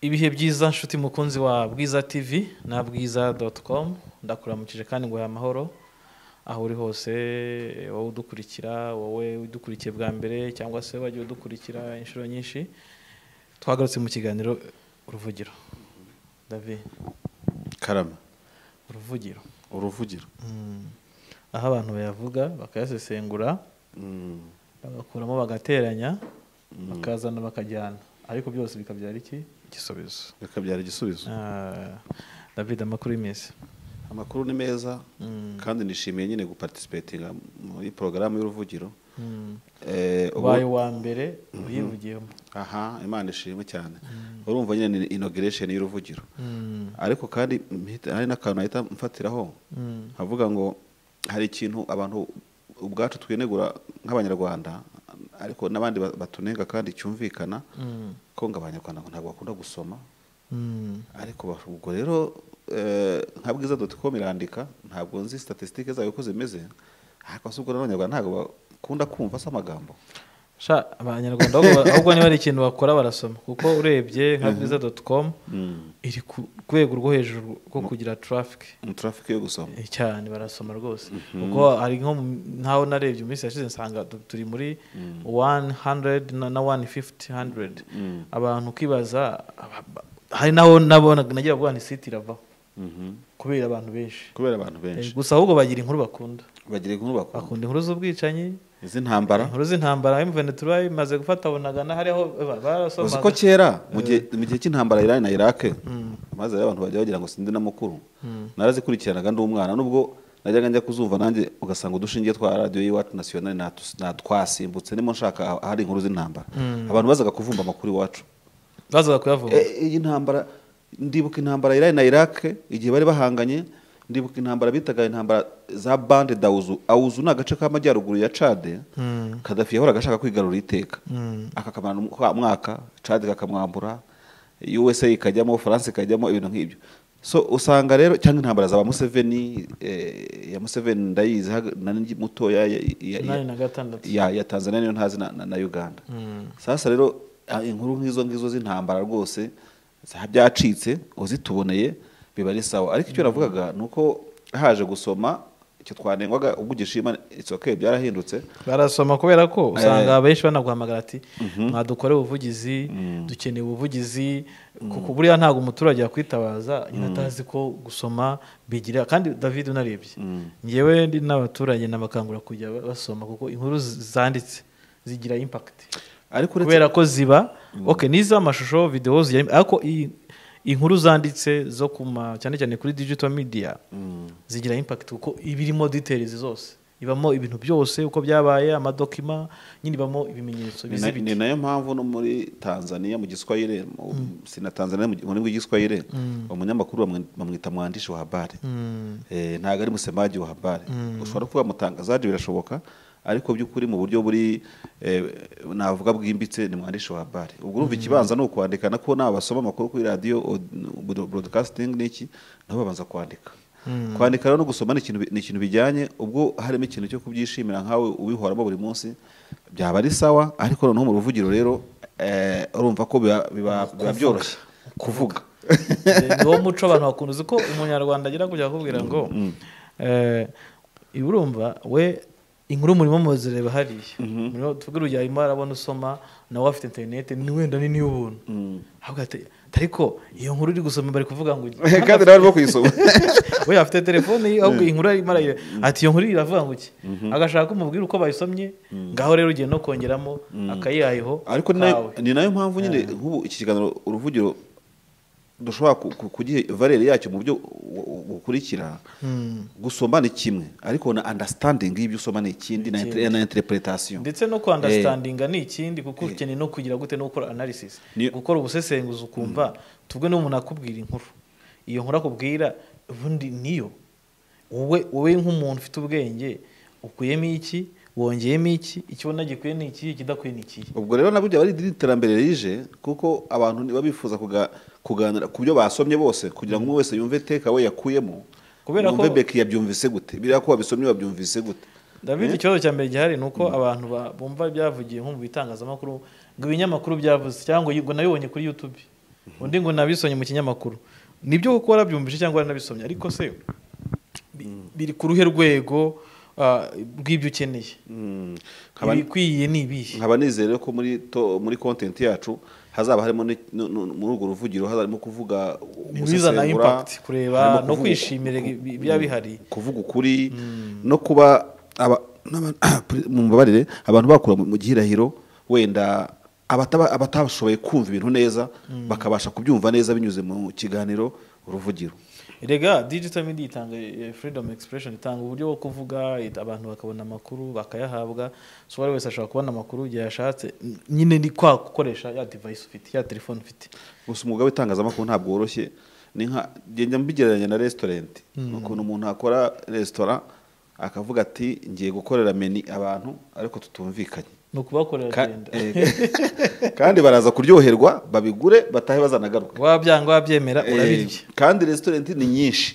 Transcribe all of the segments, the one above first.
ibihe byiza nshuti mukunzi wa bwiza tivi na bwiza doti komu ndakuramukije kandi ngo amahoro aho uri hose wowe udukurikira wowe udukurikiye bwa mbere cyangwa se wagiye udukurikira inshuro nyinshi twagarutse mu kiganiro uruvugiro davi karama uruvugiro uruvugiro aho abantu bayavuga bakayasesengura Mm. bagakuramo bagateranya bakazana bakajyana ariko byose bikabyara iki igisubizo bikabyara igisubizo Ah, david amakuru y'iminsi amakuru ni meza Mm. kandi nishimiye nyine guparticipatinga muri porogaramu y'uruvugiro Mm. Eh, ubu- ubaye uwa mbere uyivugiyemo aha imana ishimwe cyane urumva nyine ni inogiresheni y'uruvugiro Mm. ariko kandi mpita- hari n'akantu ahita mfatiraho Mm. nkavuga ngo hari ikintu abantu ubwacu twinegura nk'abanyarwanda ariko n'abandi ba- batunenga kandi cyumvikana Mm. ko ngo abanyarwanda ntabwo bakunda gusoma Mm. ariko ba- ubwo rero eh, nka bwiza doti komu irandika ntabwo nzi statisitike zayo uko zimeze ariko se ubwo rero abanyarwanda ntabwo bakunda kumva se amagambo sha abanyarwanda ahubwo- ahubwo niba hari ikintu bakora barasoma kuko urebye nka bwiza doti komu iri ku rwego rwo hejuru rwo kugira traffic mu trafike yo gusoma Eh, cyane barasoma rwose kuko hari nko mu- ntaho narebye iminsi yashize nsanga tu- turi muri 100 na na 150 100 Mm. abantu ukibaza aba- ba- hari n'aho nabona nagira ngo ni site iravaho Mhm. kubera abantu benshi kubera abantu benshi Eh, gusa ahubwo bagira inkuru bakunda bagira inkuru bakunda bakunda inkuru z'ubwicanyi iz'intambara inkuru z'intambara mvn tuba imaze gufata bunagana hariho ba- uzi ko barasomaga kera mu gihe mu gihe cy'intambara Irani na Iraq maze rero abantu bagira bagira ngo sindi na mukuru narazikurikiranaga ndi umwana nubwo najyaga njya kuzumva nanjye ugasanga udushingiye twa radiyo y'iwacu nasiyonari natus- natwasimbutse nimo nshaka ah- ahari inkuru z'intambara abantu bazaga kuvumba amakuru iwacu bazaga kuyavuga E- iyi ntambara ndibuka intambara Irani na Iraq igihe bari bahanganye ndibuka intambara bitaga intambara za bande dauzu auzu ni agace k'amajyaruguru ya cade kadafi yahoraga ashaka kwigarurira iteka akakamara umwa- mwaka cade kakamwambura usa ikajyamo france ikajyamo ibintu nk'ibyo so usanga rero cyangwa intambara za ba museveni eh, ya museveni ndayizi haga- na ndi mutoya ya- ya- ya- umunani na gatandatu ya, ya Tanzania niyo ntazi na, na, na Uganda sasa rero ah, inkuru nk'izo ngizo z'intambara rwose za byacitse uzituboneye biba ari sawa ariko icyo navugaga ni uko haje gusoma icyo twanengwaga ubwo ugishima it's okay byarahindutse barasoma kubera ko usanga benshi banaguhamagara ati mwadukore ubuvugizi dukeneye ubuvugizi kuko buriya ntabwo umuturage yakwitabaza nyine atazi ko gusoma bigirira kandi david unarebye ngewe ndi n'abaturage nabakangura kujya basoma kuko inkuru z- zanditse zigira impakiti ariko uretse kubera ko ziba ok n'iz'amashusho videwo zigira ariko i- inkuru zanditse zo ku ma- cyane cyane kuri digital media zigira impact kuko iba irimo details zose ibamo ibintu byose uko byabaye amadokima nyine ibamo ibimenyetso ni na- bizibiti ni nayo mpamvu no muri tanzania mu giswahire mu- si na tanzania mu rurimi rw'igiswahire umunyamakuru bamwe- bamwita mwandishi wa habari Eh, ntabwo ari musemaji wa habari ushobora kuvuga mutangazaji birashoboka ariko by'ukuri mu buryo buri eh, navuga bwimbitse ni mwandishi wa habari ubwo urumva ikibanza ni ukwandika na ko naba basoma amakuru kuri radiyo od- broadcasting n'iki nabo babanza kwandika kwandika rero no gusoma ni ikintu bi- ni ikintu bijyanye ubwo harimo ikintu cyo kubyishimira nkawe ubihoramo buri munsi byaba ari sawa ariko noneho mu ruvugiro rero eh, urumva ko biba- biba biba byoroshye kuvuga ni wo muco abantu bakunda uzi ko umunyarwanda agira kujya akubwira ngo eh, ibi urumva we inkuru murimo muzireba hariya Murimo- tuvuge urugero arimo arabona usoma nawe afite interineti ni wenda ni n'iy'ubuntu Avuga ati, ariko iyo nkuru uri gusoma bari kuvuga ngo kandi nawe arimo kuyisoma we afite telefone ye ahubwo iyi nkuru arimo arayiba ati iyo nkuru iravuga ngo iki agashaka ko umubwira uko bayisomye ngaho rero ugiye no kongeramo akayihayeho ariko ni nayo- kawe. ni nayo mpamvu nyine nk'ubu iki kiganiro uruvugiro dushobora ku- ku- kugiha valere yacyo mu buryo bu- bu- bukurikira gusoma ni kimwe ariko na understanding y'ibyo usoma ni ikindi na inter- na interpretation ndetse no kwandastandaga ni ikindi kuko ukeneye no kugira gute no gukora analysis Ni- gukora ubusesenguzi ukumva tubwe n'umuntu akubwira inkuru iyo nkuru akubwira ubundi niyo wowe wowe nk'umuntu ufite ubwenge ukuyemo iki wongeyemo iki icyo ubona gikwiye ni iki ikidakwiye ni iki ubwo rero nabyo byaba ari iterambere rije kuko abantu niba bifuza kuga- kuganira ku byo basomye bose kugira ngo umwe wese yumve teka we yakuyemo Kubera ko- yumve beki yabyumvise gute biriya ko wabisomye wabyumvise gute ndabizi ikibazo cya mbere gihari ni uko abantu ba- bumva ibyavugiye nko mu bitangazamakuru ngo ibinyamakuru byavuze cyangwa ngo nayo kuri yutube undi ngo nabisomye mu kinyamakuru nibyo kuko warabyumvise cyangwa waranabisomye ariko se bi- biri ku ruhe rwego ah, rw'ibyo ukeneye nkaba- ibikwiye ni ibihe nkaba nizere ko muri to- muri content yacu hazaba harimo ni- nu- nu- muri urwo ruvugiro hazarimo kuvuga ibizana gusesengura, impact kureba harimo no kuvuga- kwishimira ibi- biba bihari kuvuga ukuri no kuba aba- n'aba- mu mbabarire abantu bakura mu mu gihirahiro wenda abataba- abatashoboye kumva ibintu neza bakabasha kubyumva neza binyuze mu kiganiro uruvugiro erega digital media itanga eh, freedom expression itanga uburyo bwo kuvuga it- abantu bakabona amakuru bakayahabwa so buri wese ashobora kubona amakuru igihe yashatse N- nyine ni kwa gukoresha ya device ufite ya telefone ufite gusa umwuga w'itangazamakuru ntabwo woroshye ni nka ngenda mbigereranya na restaurant ni ukuntu umuntu akora restaurant akavuga ati ngiye gukorera meni abantu ariko tutumvikanye ni ukubakorera Ka- agenda eh, kandi baraza kuryoherwa babigure batahe bazanagaruka wabyanga wabyemera Eh, urabirya kandi restaurant ni nyinshi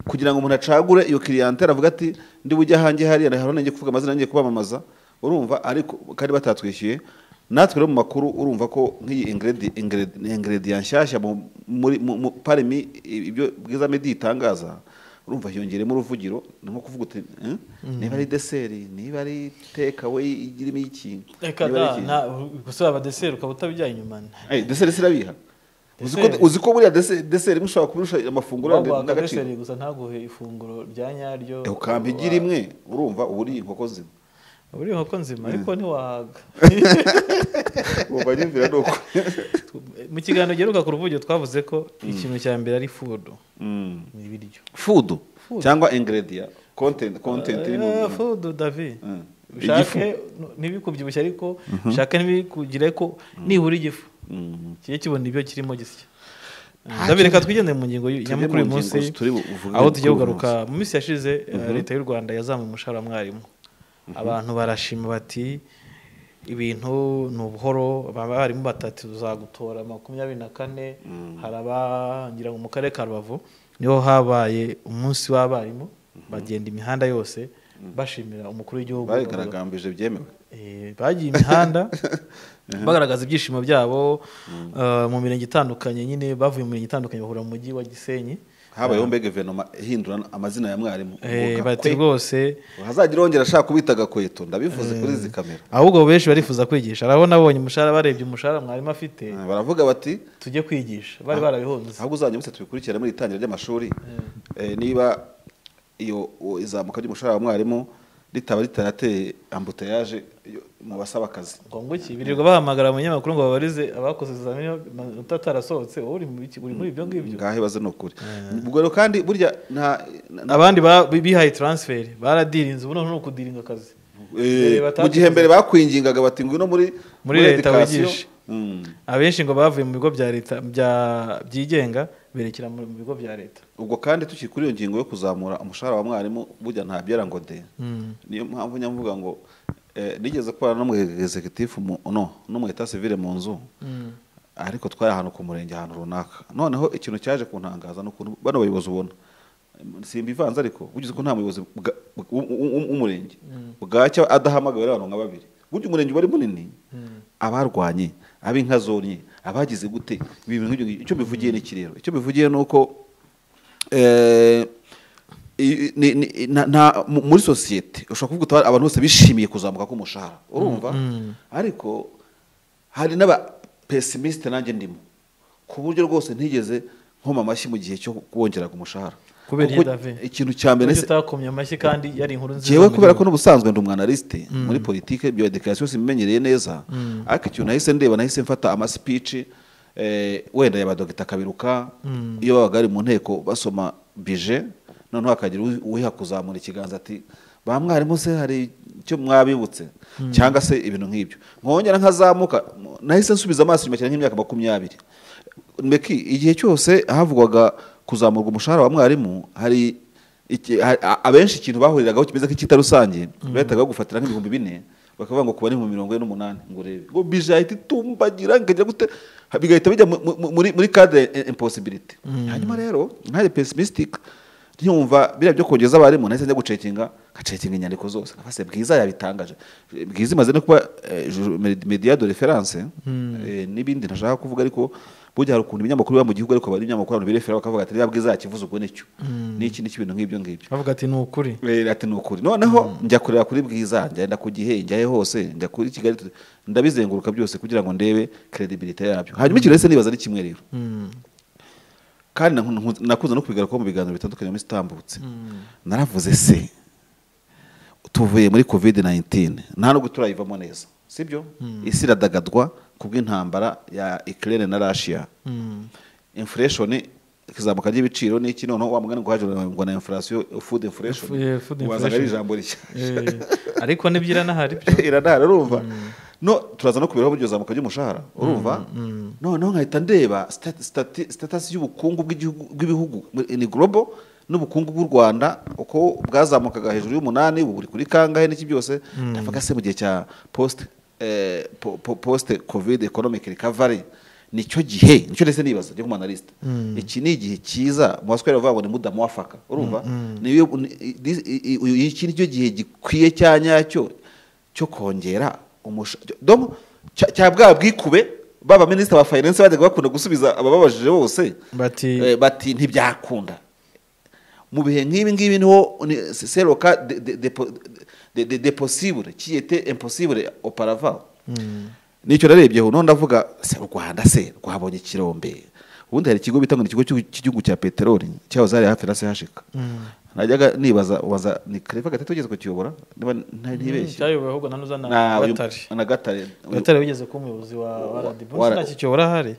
kugira ngo umuntu acagure iyo clientele avuga ati ndi bujye ahange hariya hari nanjye kuvuga amazina nanjye kubamamaza urumva ariko kandi batatwishyuye natwe rero mu makuru urumva ko nk'iyi ingredi- ingredi- ingredient nshyashya mu- muri mu- mu- parmi ibyo bwiza medi itangaza urumva hiyongeremo uruvugiro ni nko kuvuga uti "Eh, niba ari deseri niba ari takeaway irimo iki reka niba ari da iki." na gusa abadeseri ukaba utabijyanye inyuma Eh, deseri sirabiha Uzi ko- Deseri. uzi ko buriya dese- deseri imwe ushobora kuburusha amafunguro waguhaga n'agaciro deseri gusa ntaguhe ifunguro rya nyaryo Eh, ukampa igira imwe urumva uba uriye inkoko zimwe uba uri inkoko nzima ariko ntiwahaga uba nyumvira ni uko mu kiganiro giheruka ku ruvugiro twavuze ko ikintu cya mbere ari food Mm. ni ibiryo food cyangwa ingredient content content iri mu Eh, food davi Mm. ushake ntibikubyibushye ariko ushake ntibikugire ko nibura igifu Mm. kijye kibona ibyo kirimo gisya davi reka twigendere mu ngingo Tujye nyamukuru uyu mu ngingo munsi turi buvuge aho tugiye kuri uyu kugaruka mu minsi yashize eh, leta y'u rwanda yazamuye umushahara wa mwarimu abantu barashima bati ibintu ni ubuhoro abarimu batatu tuzagutora makumyabiri na kane hari abagira ngo mu karere ka rubavu niho habaye umunsi w'abarimu bagenda imihanda yose bashimira umukuru w'igihugu barigaragambije byemewe Eh, bagiye imihanda bagaragaza ibyishimo byabo eh, mu mirenge itandukanye nyine bavuye mu mirenge itandukanye bahura mu mujyi wa gisenyi habayeho mbe guverinoma ihindura amazina ya mwarimu Eh, Ubu bati Gakwe. rwose hazagire wongera ashaka kubita gakweto ndabivuze kuri izi kamera ahubwo benshi barifuza kwigisha arabona abonye umushahara barebye umushahara mwarimu afite Eh, baravuga bati tujye kwigisha bari barabihunze ahubwo uzajya mutse tubikurikirane muri itangira ry'amashuri Eh, niba iyo uwo izamuka ry'umushahara wa mwarimu ritaba ritarateye ambuteyage mu basaba akazi ngo iki birirwa bahamagara abanyamakuru ngo babarize abakoze ibizamini amanota atarasohotse wowe uri mu biki- uri muri ibyo ngibyo ngaho ibaze ni ukuri ubwo rero kandi burya nta na- abandi ba- bihaye taransiferi baradirinze ubu noneho ni ukudiringa akazi eh, batatu- mu gihe mbere bakwingingaga bati ngwino muri Muri leta education." wigishe. Mm. abenshi ngo bavuye mu bigo bya leta bya- byigenga berekera mu bigo bya leta ubwo kandi tukiri kuri iyo ngingo yo kuzamura umushahara wa mwarimu burya ntabyera ngo de niyo mpamvu njya mvuga ngo eh, nigeze kubana n'umu executive mu no n'umu etat civile mu nzu ariko twari ahantu ku murenge ahantu runaka noneho ikintu cyaje kuntangaza ni ukuntu bano bayobozi ubona simba ivanze ariko bugize ko nta muyobozi bwa- w'u- w'u- w'umurenge bwacya adahamagawe n'abantu nka babiri burya umurenge uba ari munini abarwanye ab'inka zonye abagize gute ibi bintu nk'ibyo ngibyo. icyo bivugiye ni iki rero icyo bivugiye ni uko Eh, i- ni- ni- na- na- mu- muri sosiyete ushobora kuvuga uti abantu bose bishimiye kuzamuka k'umushahara urumva ariko hari n'abapesimiste nanjye ndimo ku buryo rwose ntigeze nkoma amashyi mu gihe cyo kuwongera umushahara Kubera Kuko iki, David? ikintu cya mbere kuburyo se- utakomye amashyi kandi yari inkuru nziza jewe mu kubera ko gihugu. n'ubusanzwe ndi umwanaliste muri politike bya dekarasiyo simbimenyereye neza ariko ikintu nahise ndeba nahise mfata amasipici eh, wenda yaba dogita kabiruka iyo babaga bari mu nteko basoma bije noneho hakagira uwi- uwiha kuzamura ikiganza ati ba mwarimu se hari icyo mwabibutse cyangwa se ibintu nk'ibyo nkongera nkazamuka mu- nahise nsubiza amaso inyuma cyane nk'imyaka makumyabiri mbeki igihe cyose havugwaga kuzamurwa umushahara wa mwarimu hari iki- ha- a- abenshi ikintu bahuriragaho kimeze nk'icyita rusange bahitaga gufatira nk'ibihumbi bine bakavuga ngo kuba ni mu mirongo ine n'umunani ngo urebe ngo bije ahita itumbagira nkajya gute ha- bigahita bijya mu- mu- muri muri cadre impossibility hanyuma rero ntaye pessimistic nyumva biriya byo kongeza abarimu nahise njya gucekinga ngacekinga inyandiko zose nkafase bwiza yabitangaje bwiza imaze no kuba eh, ju- mediade de reference eh, n'ibindi ntashaka kuvuga ariko burya hari ukuntu ibinyamakuru biba mu gihugu ariko hari ibinyamakuru abantu birefera bakavuga ati reba bwiza yakivuze ubwo n'icyo n'iki n'iki ibintu nk'ibyo ngibyo bavuga ati ni ukuri Eh, ati ni ukuri noneho njya kureba kuri bwiza njyenda ku gihe njyahe hose njya kuri kigali tu- ndabizenguruka byose kugira ngo ndebe credibility yabyo hanyuma ikintu ese nibaza ari kimwe rero kandi naku- naku- nakuze no kubigarukaho mu biganiro bitandukanye mu minsi itambutse naravuze se tuvuye muri covid 19 nta nubwo turayivamo neza sibyo isi iradagadwa kubw'intambara ya ukraine na russia inflation ikizamuka ry'ibiciro n'iki noneho wa mugani ngo haje ngo na inflation food inflation Fu- yeah, food wazaga ari inflation. ijambo rishya Eh, ariko nibyo iranahari byo iranahari urumva no turaza no kubiraho buryo zamuka ry'umushahara urumva noneho nkahita ndeba stat- stati- status y'ubukungu bw'igihugu bw'ibihugu ni global n'ubukungu bw'u rwanda uko bwazamukaga hejuru y'umunani ubu buri kuri kangahe n'iki byose ndavuga se mu gihe cya post eh, po- po- post covid economic recovery nicyo gihe nicyo ndetse nibaza cyo kumanalista iki ni igihe cyiza mwaswera bavuga ngo ni muda muwafaka urumva Niyo- ni- i- i- i- iki nicyo gihe gikwiye cya nyacyo cyo kongera umushahara cya bwa bwikube baba minisita ba finance bajyaga bakunda gusubiza abababajije bose Bati- eh, bati ntibyakunda mu bihe nk'ibi ngibi niho ni- se- seroka de- de- depo- de- de- de possible kiyete impossible oparava nicyo narebyeho noneho ndavuga se u rwanda se rwabonye ikirombe ubundi hari ikigo bita ngo ni ikigo cy'igihugu- cy'igihugu cya peteroli cyahoze hari hafi na sehashika najyaga nibaza ubanza ni kareva gatatu ugeze kukiyobora niba nta- ntibeshye cyayobowe ahubwo na nuza na na uyu- gatare na gatare uyu- gatare wigeze kuba umuyobozi wa rdb Wa- nta kicyo urahari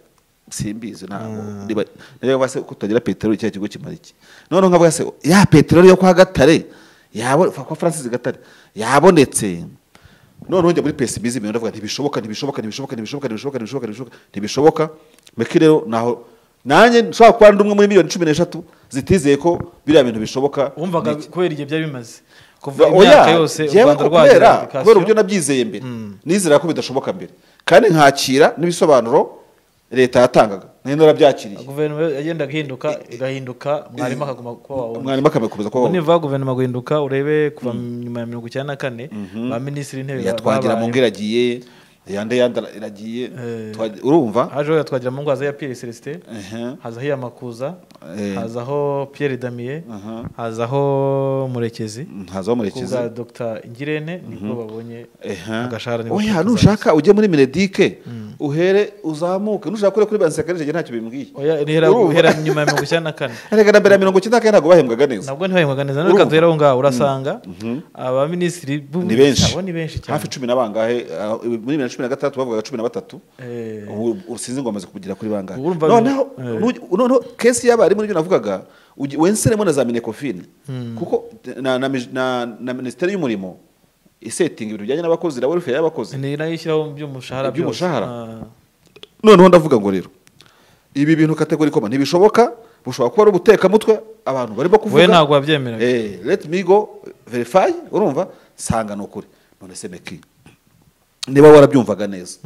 simbizi ntabwo niba niba se ko tutagira peteroli cya kigo kimara iki noneho nkavuga se ya peteroli yo kwa gatare yabo kwa francis gatare yabonetse noneho njya muri pesimism ndavuga ntibishoboka ntibishoboka ntibishoboka ntibishoboka ntibishoboka ntibishoboka ntibishoboka ntibishoboka meki rero naho nanjye nshobora kuba ndi umwe muri miliyoni cumi n'eshatu zitizeye ko biriya bintu bishoboka wumvaga kubera igihe byari bimaze kuva oya imyaka yose u yewe rwanda ko rwagira kubera kubera application. uburyo nabyizeye mbere nizera ko bidashoboka mbere kandi nkakira n'ibisobanuro leta yatangaga nayo narabyakiriye guverinoma yagendaga ihinduka igahinduka mwarimu akaguma kuba wawe umwarimu akabikomeza kuba wowe. niva guverinoma guhinduka urebe kuva nyuma ya mirongo icyenda na kane ba minisitiri w'intebe yatwagira mu babayeho. ngo iragiye yande yandi iragiye Eh. twagira- urumva hajeho yatwagira mu ngo haza ya Pierre Celestin Ehe. hazaho iyamakuza Eh. hazaho Pierre Damien Aha. hazaho Murekezi hazaho murekezi kubwa Dr Ngirente nibwo babonye agashahara nibo oya kuzaza. nushaka ujye muri minedike uhere uzamuke nushaka ure kuri bansekarije ntacyo bimbwiye oya nihera Urumva? guhera nyuma ya mirongo icyenda na kane erega na mbere ya mirongo icyenda na kane ntabwo bahembwaga neza nabwo ntibahembwaga neza Urumva? reka duhere aho ngaho urasanga abaminisitiri b'ubu- ni benshi abo ni benshi cyane hafi cumi na bangahe ah, muri bibiri na cumi na gatandatu bavugaga cumi na batatu Eh. ubu ubu sinzi ngo bamaze kugira kuri bangahe Urumva noneho bino- eh. nuj- noneho kesi y'abarimu n'ibyo navugaga ugi- wenseremo na za minekofine kuko na, na, mij- na, na minisiteri y'umurimo isetinga ibintu bijyanye n'abakozi na welfare y'abakozi ni nayo ishyiraho by'umushahara byose. Iby'umushahara? Ah. noneho ndavuga ngo rero ibi bintu kategori koma ntibishoboka bushobora kuba ari ubutekamutwe abantu barimo kuvuga we ntabwo wabyemeraga Eh, let me go verify urumva sanga ni ukuri none se meki niba warabyumvaga neza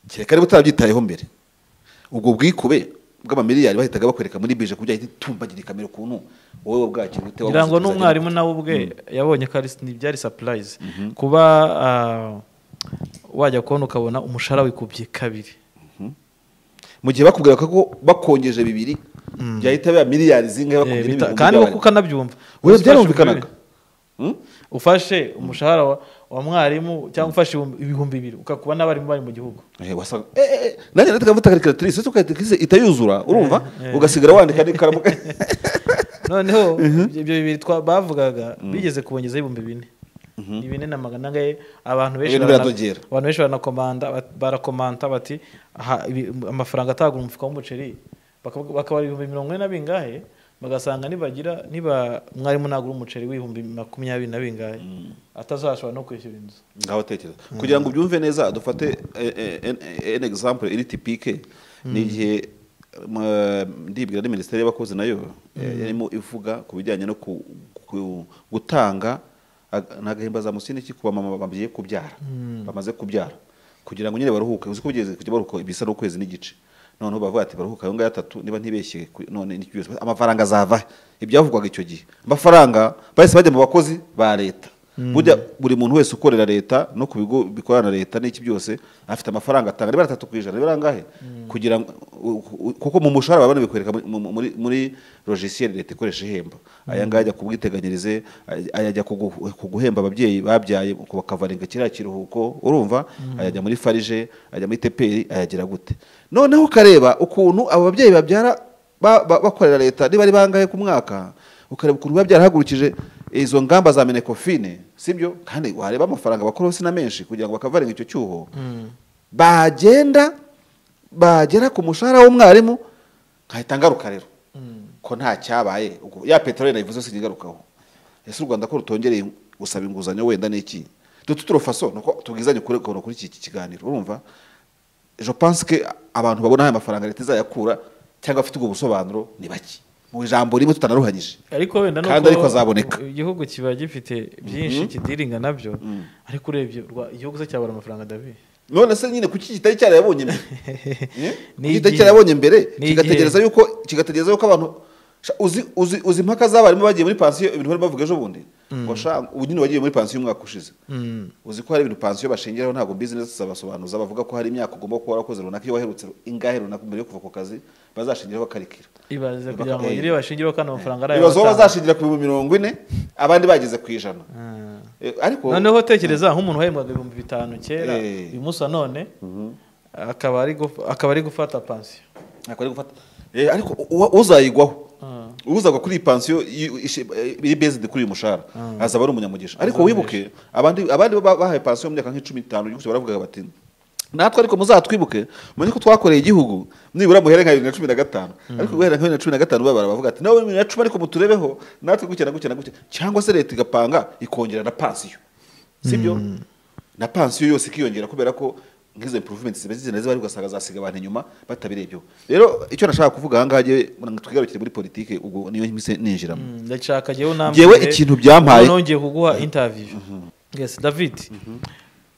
kereka niba utarabyitayeho mbere ubwo bwikube bw'amamiliyari bahitaga bakwereka muri bije kubyahita itumbagirika kamera ukuntu wowe bwakira ute ngira ngo wabuze kuzagera- n'umwarimu nawe ubwe yabonye ko ari byari sapurayizi kuba ah, wajya kubona ukabona umushahara wikubye kabiri mu gihe bakubwira ko bakongeje bibiri byahita biba miliyari Eh, zingahe bakongera bita- ibihumbi kandi by'abari. kuko ukanabyumva Oya, Ufashe byarumvikanaga ibihumbi Hmm? bibiri, ufashe umushahara wa, wa mwarimu cyangwa ufashe ibihumbi- ibihumbi bibiri ukakuba n'abarimu bari mu gihugu Eh, wasaga eh, eh, nanjye nataka mfata karikiratirise ukayitikise itayuzura urumva ugasigara wandika n'ikaramu noneho ibyo bibiri twa- bavugaga bigeze kubongezaho ibihumbi bine ni bine na magana angahe abantu benshi Ibintu barana- biradogera. abantu benshi baranakomanda bat- barakomanta bati aha, ibi- amafaranga atagura umufuka w'umuceri bakavuga- bakabara ibihumbi mirongo ine na bingahe bagasanga nibagira niba mwarimu nagura umuceri w'ibihumbi makumyabiri na bingahe atazashobora no kwishyura inzu ngaho tekereza kugira ngo ubyumve neza dufate eh, eh, en- eh, an example iri tipike ni igihe m- eh, ndibwira ni minisiteri y'abakozi nayo eh, yarimo ivuga ku bijyanye no ku- ku- gutanga ag- ni agahimbazamusini ki ku bamama bagiye kubyara bamaze kubyara kugira ngo nyine baruhuke uzi ko bigeze kujya baruhuka ibisa n'ukwezi n'igice noneho bavuga ati baruhuka ayo ngayo atatu niba ntibeshye ku- none n'icyo byose amafaranga azava ibyavugwaga icyo gihe amafaranga bahise bajya mu bakozi ba leta burya buri muntu wese ukorera leta no ku bigo bikorana na leta n'iki byose afite amafaranga atanga niba atatu ku ijana niba angahe kugira ngo kuko mu mushahara babona bikwereka muri- muri muri logiciel leta ikoresha ihemba aya ngaya ajya ku bwiteganyirize ay- aya ajya kugu- ku guhemba ababyeyi babyaye ku bakavaringa kiriya kiruhuko urumva ayajya muri farije ajya muri teperi ayagira gute noneho ukareba ukuntu abo babyeyi babyara ba- ba- bakorera leta niba ari bangahe ku mwaka ukareba ukuntu biba byarahagurukije izo ngamba za menekofine sibyo kandi wareba amafaranga bakora hose na menshi kugira ngo bakavarenga icyo cyuho bagenda bagera ku mushahara w'umwarimu nkahita ngaruka rero ko nta cyabaye ubwo ya peteroli nayivuze singarukaho ese u rwanda ko rutongereye gusaba inguzanyo wenda n'iki dututuro faso nuko tubwizanye kuri kuri iki kiganiro urumva je pense que abantu babona aya mafaranga leta izayakura cyangwa afite ubwo busobanuro ni bake mu ijambo rimwe tutanaruhanyije ariko wenda Kandi ariko azaboneka. igihugu kiba gifite byinshi kidiringa nabyo ariko urebye rwa- igihugu se cyabura amafaranga dabi none se nyine kuki kitari cyarayabonye mbere Eh? Ni Kuki igihe. kitari cyarayabonye mbere Ni kigategereza yuko kigategereza yuko abantu Sha, uzi uzi uzi impaka z'abarimu bagiye muri pansiyo ibintu bari bavuga ejo bundi ngo sha ubu nyine wagiye muri pansiyo umwaka ushize uzi ko hari ibintu pansiyo bashingiraho ntabwo business zabasobanuza bavuga ko hari imyaka ugomba kuba warakoze runaka iyo waherutse ingahe runaka mbere yo kuva ku kazi bazashingiraho bakarikira ibaze Baka- kugira ngo eh. bagire bashingire kandi amafaranga ari ibibazo ayo batanga. bazashingira ku bihumbi mirongo ine abandi bageze ku ijana Ah. Eh, ariko noneho tekereza nk'umuntu wahembwaga ibihumbi bitanu kera Eh. uyu munsi none akaba ari guf- akaba ari gufata pansiyo ntabwo ari gufata Eh, ariko uwa- uzayigwaho Ah. uzagwa kuri iyi pansiyo y- ishe- eh, iri bezidi kuri uyu mushahara azaba ari umunyamugisha ariko wibuke abandi abandi ba- bahawe pansiyo mu myaka nk'icumi n'itanu igihugu baravugaga bati natwe ariko muzatwibuke mwenye ko twakoreye igihugu nibura muhere nka bibiri na cumi na gatanu ariko guhera nka bibiri na cumi na gatanu babara bavuga ati nawe bibiri na cumi ariko muturebeho natwe gutya na gutya na gutya cyangwa se leta igapanga ikongera na pansiyo sibyo na pansiyo yose ikiyongera kubera ko nk'izo improvement ziba zizina ziba ari ugasanga zasiga abantu inyuma batabirebyeho rero icyo nashaka kuvuga aha ngaha ngewe muranga twigarukire muri politike ubwo niyo mpise ninjiramo Mm, ndashaka jyewe unambwire Jyewe ikintu byampaye- ubu nongeye kuguha interview yes david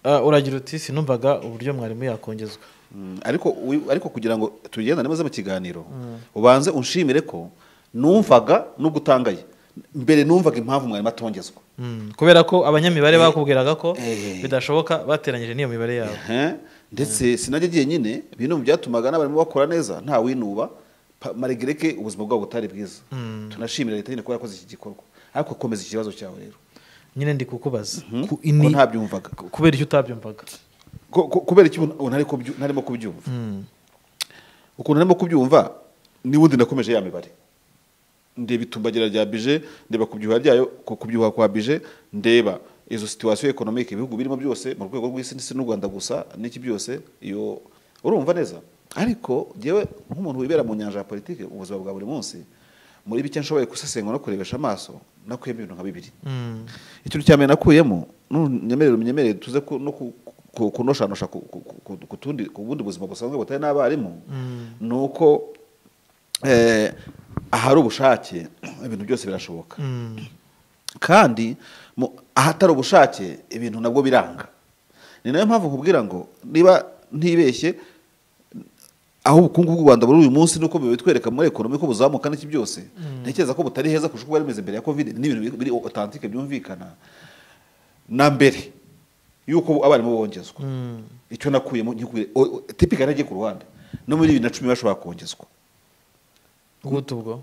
Ah, uragira uti sinumvaga uburyo mwarimu yakongezwa Mm, ariko wi- ariko kugira ngo tugendane neza mu kiganiro ubanze unshimire ko numvaga n'ugutangaye mbere numvaga impamvu mwarimu atongezwa Mm, kubera ko abanyamibare bakubwiraga ko Eh. bidashoboka bateranyije n'iyo mibare yabo Ehe, ndetse sinajya agiye nyine bino byatumaga n'abarimu bakora neza nta winuba pa- maregireke ubuzima bwabo butari bwiza tunashimira leta nyine kuba yarakoze iki gikorwa ariko komeza iki kibazo cyawe rero nyine ndi kukubaza ku ko ini ntabyumvaga kubera icyo utabyumvaga Ko- ko- kubera iki ubu ntariko byu- ntarimo kubyumva ukuntu narimo kubyumva n'ubundi nakomeje ya mibare ndeba itumbagira rya bije ndeba kubyuha ryayo ku- kubyuha kwa bije ndeba izo situation economic ibihugu birimo byose mu rwego rw'isi ndetse n'u Rwanda gusa n'iki byose iyo urumva neza ariko jewe nk'umuntu wibera mu nyanja ya politike mu buzima bwa buri munsi muri bike nshoboye gusesengura no kurebesha amaso nakuyemo ibintu nka bibiri Mm, ikintu cya mbere nakuyemo nyemerere umenyemerere tuze ku- no ku- ku- kunoshanosha ku- ku- ku- ku tundi- ku bundi buzima busanzwe butari n'abarimu ni uko eh, ahari ubushake ibintu byose birashoboka mm, kandi mu- ahatari ubushake ibintu nabwo biranga ni nayo mpamvu nkubwira ngo niba ntibeshye aho ubukungu bw'u Rwanda buri uyu munsi nuko bibitwereka muri ekonomi ko buzamuka n'iki byose ntekereza ko butari heza kurusha uko bari bimeze mbere ya covid ni ibintu biri authentique byumvikana na mbere yuko abarimu bongezwa mm. icyo nakuyemo nkikubwire o- o- tipika nagiye ku ruhande no muri bibiri na cumi bashobora kongezwa gute ubwo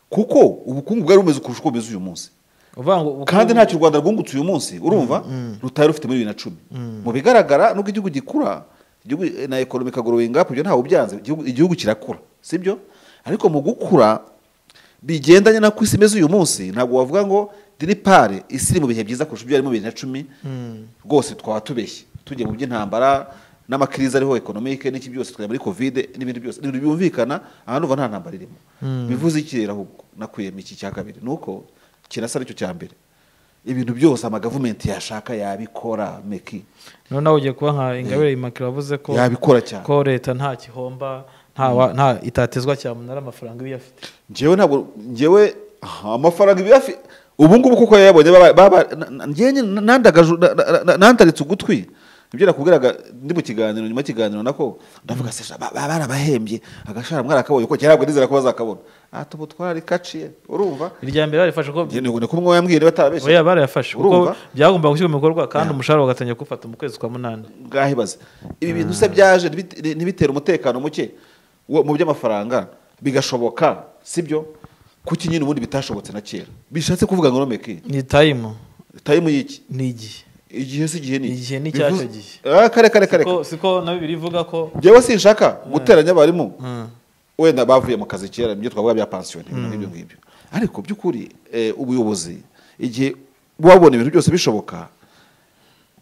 kuko ubukungu bwari bumeze kurusha uko bumeze uyu munsi uvuga ngo kandi ntacyo u rwanda rwungutse uyu munsi urumva rutari rufite muri bibiri na cumi mu bigaragara nuko igihugu gikura igihugu eh, na ekonomi ikagorora ingapu ibyo ntawe ubyanze igihugu- igihugu kirakura sibyo ariko mu gukura bigendanye n'uko isi imeze uyu munsi ntabwo wavuga ngo diripare isi iri mu bihe byiza kurusha ibyo yari mu bibiri na cumi rwose twaba tubeshye tugiye mu by'intambara n'amakiriza ariho ekonomike n'iki byose twajya muri kovide n'ibindi byose ibintu byumvikana aha numva nta ntambara irimo bivuze iki rero ahubwo nakuyemo iki cya kabiri ni uko kirasa aricyo cya mbere ibintu byose amagavumenti yashaka yabikora meki none nawe ugiye kuba nka ingabire immaculee wavuze ko yabikora cyane ko leta nta gihomba nta wa- nta itatezwa cyamunara amafaranga iba iyafite njyewe ntabwo njyewe aha, amafaranga ibi yafi ubu ngubu kuko yayabonye baba- baba- na- na- njyewe nyine nandagaju- na- na- na- nandaritse ugutwi ibyo nakubwiraga ndi mu kiganiro nyuma y'ikiganiro nako ndavuga se sha, ba- ba- barabahembye agashara mwarakabonye kuko kera ntabwo nizera ko bazakabona aha tubu twararikaciye urumva irya mbere barifashe ko Njye ni uko umwe yambwiye batarabeshye oya barayafashe kuko Urumva? byagombaga gushyirwa mu bikorwa kandi umushahara bagatangira kuwufata mu kwezi kwa munani bwahibaze ibi bintu se byaje ntibit- ntibitera umutekano muke wo- mu by'amafaranga bigashoboka sibyo kuki nyine ubundi bitashobotse na kera bishatse kuvuga ngo nomeke ni tayimu tayimu y'iki ni igihe igihe si igihe ni iki? Igihe ni icyacyo Bivuze- gihe. Ah, kare kare kare Siko- siko na bibiri ivuga ko njyewe sinshaka guteranya abarimu Mm. wenda bavuye mu kazi kera nibyo twavuga bya pansiyoni ibintu nk'ibyo ngibyo ariko by'ukuri eh, ubuyobozi igihe wabona ibintu byose bishoboka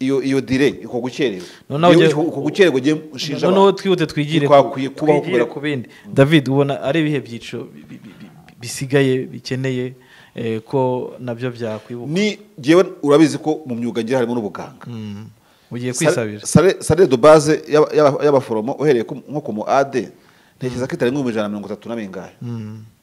iyo iyo dire iko gukererwa Noneho Iyo ugiye- iko- iko gukererwa ugiye ushinja noneho abantu. twihute twigire Ntikwakwiye ku- kubaho twigire kubera ko- ku bindi david ubona ari ibihe byiciro bi- bi- bi- bi- bisigaye bikeneye eh, ko nabyo byakwibuka ni njyewe urabizi ko mu myuga ngira harimo n'ubuganga Mm. ugiye Sal- kwisabira sale- salere de base y'aba- y'aba- y'abaforomo uhereye ku- nko ku mu ad ntekereza ko itari nk'ibihumbi ijana na mirongo itatu na bingahe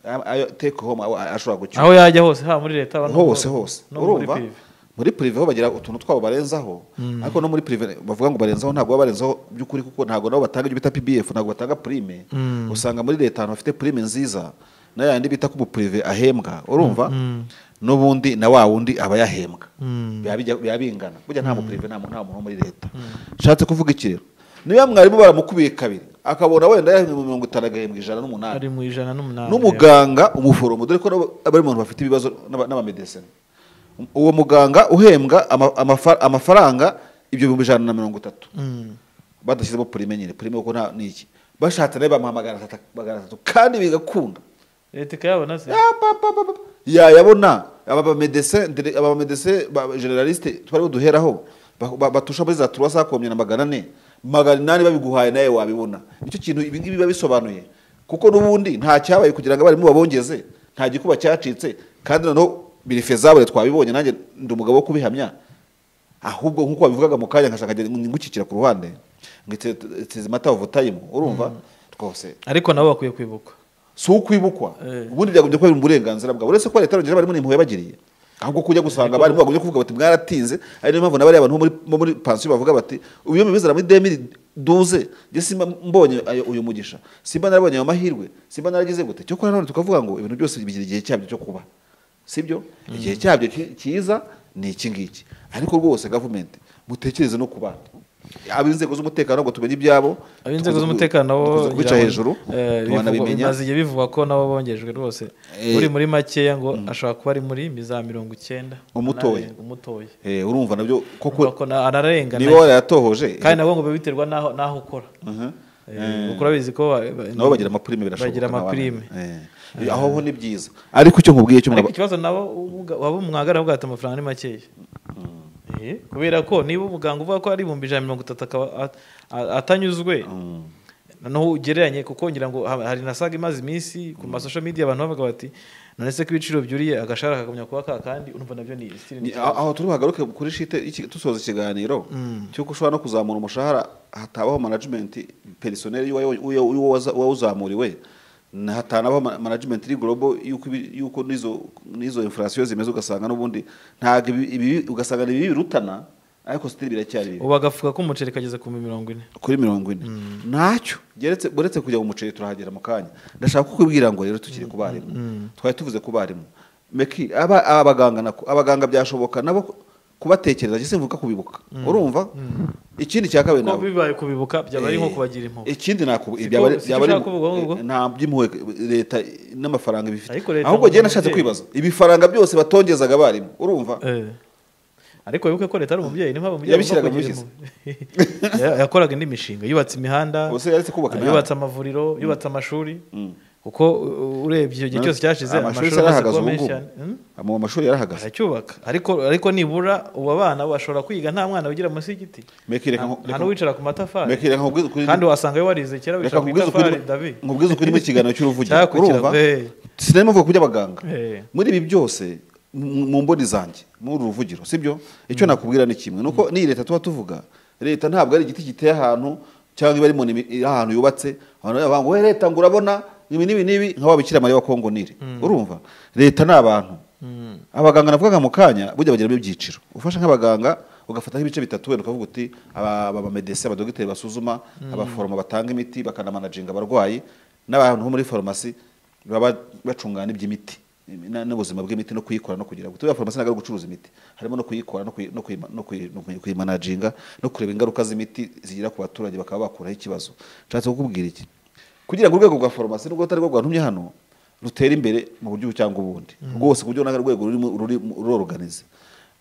Ayo- ayo take home aho- ashobora gucyura aho yajya hose haba muri leta haba no mu- hose hose no muri urumva prive. muri prive ho bagira utuntu twabo barenzaho ariko no muri prive bavuga ngo barenzaho ntabwo baba barenzaho by'ukuri kuko ntabwo nabo batanga ibyo bita pbf ntabwo batanga prime usanga muri leta ahantu hafite prime nziza n'ayandi bita ko umuprive ahembwa urumva n'ubundi na wa wundi aba yahembwa Biba bijya- biba bingana burya nta muprive nta mu- nta muntu wo muri leta nshatse kuvuga iki rero niba mwarimu baramukubiye kabiri akabona wenda yahembwe mirongo itanu agahembwa ijana n'umunani ari mu ijana n'umunani n'umuganga umuforomo dore ko nabo bari mu bantu bafite ibibazo n'aba- n'abamedesine uwo muganga uhembwa ama- amafa- amafaranga ibyo bihumbi ijana na mirongo itatu Mm. badashyizemo purime nyine purime kuko nta ni iki bashatse nayo bamuha magana atatu magana atatu kandi bigakunda leta ikayabona se Ya, pa, pa, pa, pa. yayabona aba bamedesine dire- aba bamedesine ba- generaliste twari buduheraho ba- ba- batusha muri za turuwasi hakomye na magana ane magana inani babiguhaye nawe wabibona nicyo kintu ibi ngibi biba bisobanuye kuko n'ubundi nta cyabaye kugira ngo abarimu babongeze nta gikuba cyacitse kandi noneho birifezabure twabibonye nanjye ndi umugabo wo kubihamya ahubwo nk'uko wabivugaga mu kanya nkashaka ngo ngukikira ku ruhande ngo itezimata ovutayimu urumva twose ariko nabo bakwiye kwibuka si ukwibukwa Eh. ubundi byagombye kuba biri mu burenganzira bwawe uretse ko leta yarongera abarimu n'impuhwe yabagiriye ahubwo kujya gusanga abarimu bagombye kuvuga bati mwaratinze ari niyo mpamvu n'abariya bantu bo muri- bo muri pansiyo bavuga bati uyu mubizana muri demiri duze njye simba mbonye ayo- uyu mugisha simba narabonye ayo mahirwe simba naragize gute cyo nanone tukavuga ngo ibintu byose bigira igihe cyabyo cyo kuba sibyo igihe cyabyo ki- cyiza ni iki ngiki ariko rwose gavumenti mutekereze no ku bandi ab'inzego z'umutekano ntabwo tumenye ibyabo ab'inzego z'umutekano bo dukunze kubica ngira ngo, hejuru eh, bivugwa- tubanabimenya bimaze igihe bivugwa ko nabo bongejwe rwose Eh. uri muri makeya ngo ashobora kuba ari muri mi za mirongo icyenda Umutoya. N'arindwi, umutoya Eh, urumva nabyo koko kuko ararengana niba warayatohoje kandi nabwo ngo biba biterwa n'aho n'aho ukora Mhm. Eh, kuko urabizi ko ba- ba- nabo bagira amapurime birashoboka bagira amapurime Eh, aho ho ni byiza ariko icyo nkubwiye cyo ariko mwaba- ikibazo nabo ubuga- waba umwagara bwata amafaranga ni makeya Eh, kubera ko niba umuganga uvuga ko ari ibihumbi ijana na mirongo itatu akaba at- a- atanyuzwe Mm. noneho ugereranye kuko ngira ngo ha- hari na saga imaze iminsi ku masosho media abantu bavuga bati none se ko ibiciro byuriye agashahara kagumya kuba ka kandi urumva nabyo ni still ni Ni- aho aho turi buhagaruke kuri shite iki- dusoza ikiganiro cy'uko ushobora no kuzamura umushahara hatabaho management personnel y'uwayo- y'uwo- y'uwo waza- uwawuzamuriwe na- hatanabaho ma- management iri global y'uko ibi- y'uko n'izo n'izo inflation zimeze ugasanga n'ubundi ntabwo ibi- ibi ugasanga ni bibi birutana ariko still biracyari bibi ubu agafuka k'umuceri kageze ku mirongo ine kuri mirongo ine ntacyo geretse uretse kujya mu muceri turahagera mu kanya ndashaka kukubwira ngo rero tukiri ku barimu twari tuvuze ku barimu meki aba aba baganga nako abaganga byashoboka nabo ku- kubatekereza ndetse mvuga kubibuka urumva ikindi cya kabiri ko nabo bibaye kubibuka byaba ari nko Eh, kubagira impuhwe ikindi naku Siko- byaba ari- siko byaba ari ushaka kuvuga ahubwo? eh, nta by'impuhwe leta n'amafaranga bifite Ariko leta ahubwo ngo njyewe nashatse umubyeyi. kwibaza ibifaranga byose batongezaga abarimu urumva Eh. ariko wibuke ko leta ari umubyeyi niyo mpamvu Yabishyiraga agomba kugira mu impuhwe. Ya- yakoraga indi mishinga yubatse imihanda Ubuse yaretse kubaka imihanda. yubatse amavuriro yubatse amashuri kuko uh, urebye icyo gihe cyose cyashize amashuri se amaze kuba arahagaze ubu menshi ngubu cyane Hmm? Ama- amashuri yarahagaze aracyubaka ariko ariko nibura ubu abana bashobora kwiga nta mwana wigira munsi y'igiti meki reka Nta- nku- nta reka- n'uwicara ku matafari meki reka nkubwire ukuri- kandi wasangayo warize kera reka wicara ku nkubwize itafari ukuri dabi nkubwize ukuri mu kiganiro cy'uruvugiro Cyakurikira, urumva eh. sinema mvuga kubyo abaganga Eh. muri ibi byose mu mu mboni zanjye muri uru ruvugiro sibyo icyo nakubwira ni kimwe nuko n'iyi leta tuba tuvuga leta ntabwo ari igiti giteye ahantu cyangwa iba ari mu nimi- iri ahantu yubatse abantu bavuga ngo we leta ngo urabona ibi n'ibi n'ibi nka wa bikira mariya wa kongo nili urumva leta ni abantu abaganga navugaga mu kanya burya bagiramo ibyiciro ufasha nk'abaganga ugafata nk'ibice bitatu wenda ukavuga uti aba abamedese abadogiteri basuzuma abaforoma batanga imiti bakanamanaginga abarwayi n'abantu bo muri farumasi baba bacungana iby'imiti na- n'ubuzima bw'imiti no kuyikora no kugira ngo tuba farumasi ntabwo ari gucuruza imiti harimo no kuyikora no kuyi- no kuyi- no kuyi- no kuyi- kuyimanaginga no kureba ingaruka z'imiti zigira ku baturage bakaba bakuraho ikibazo nshatse kukubwira iki kugira ngo urwego rwa farumasi nubwo atari rwo rwantumye hano rutera imbere mu buryo ubu cyangwa ubundi rwose ku buryo ntabwo urwego rurimo rurimo ruroroganiza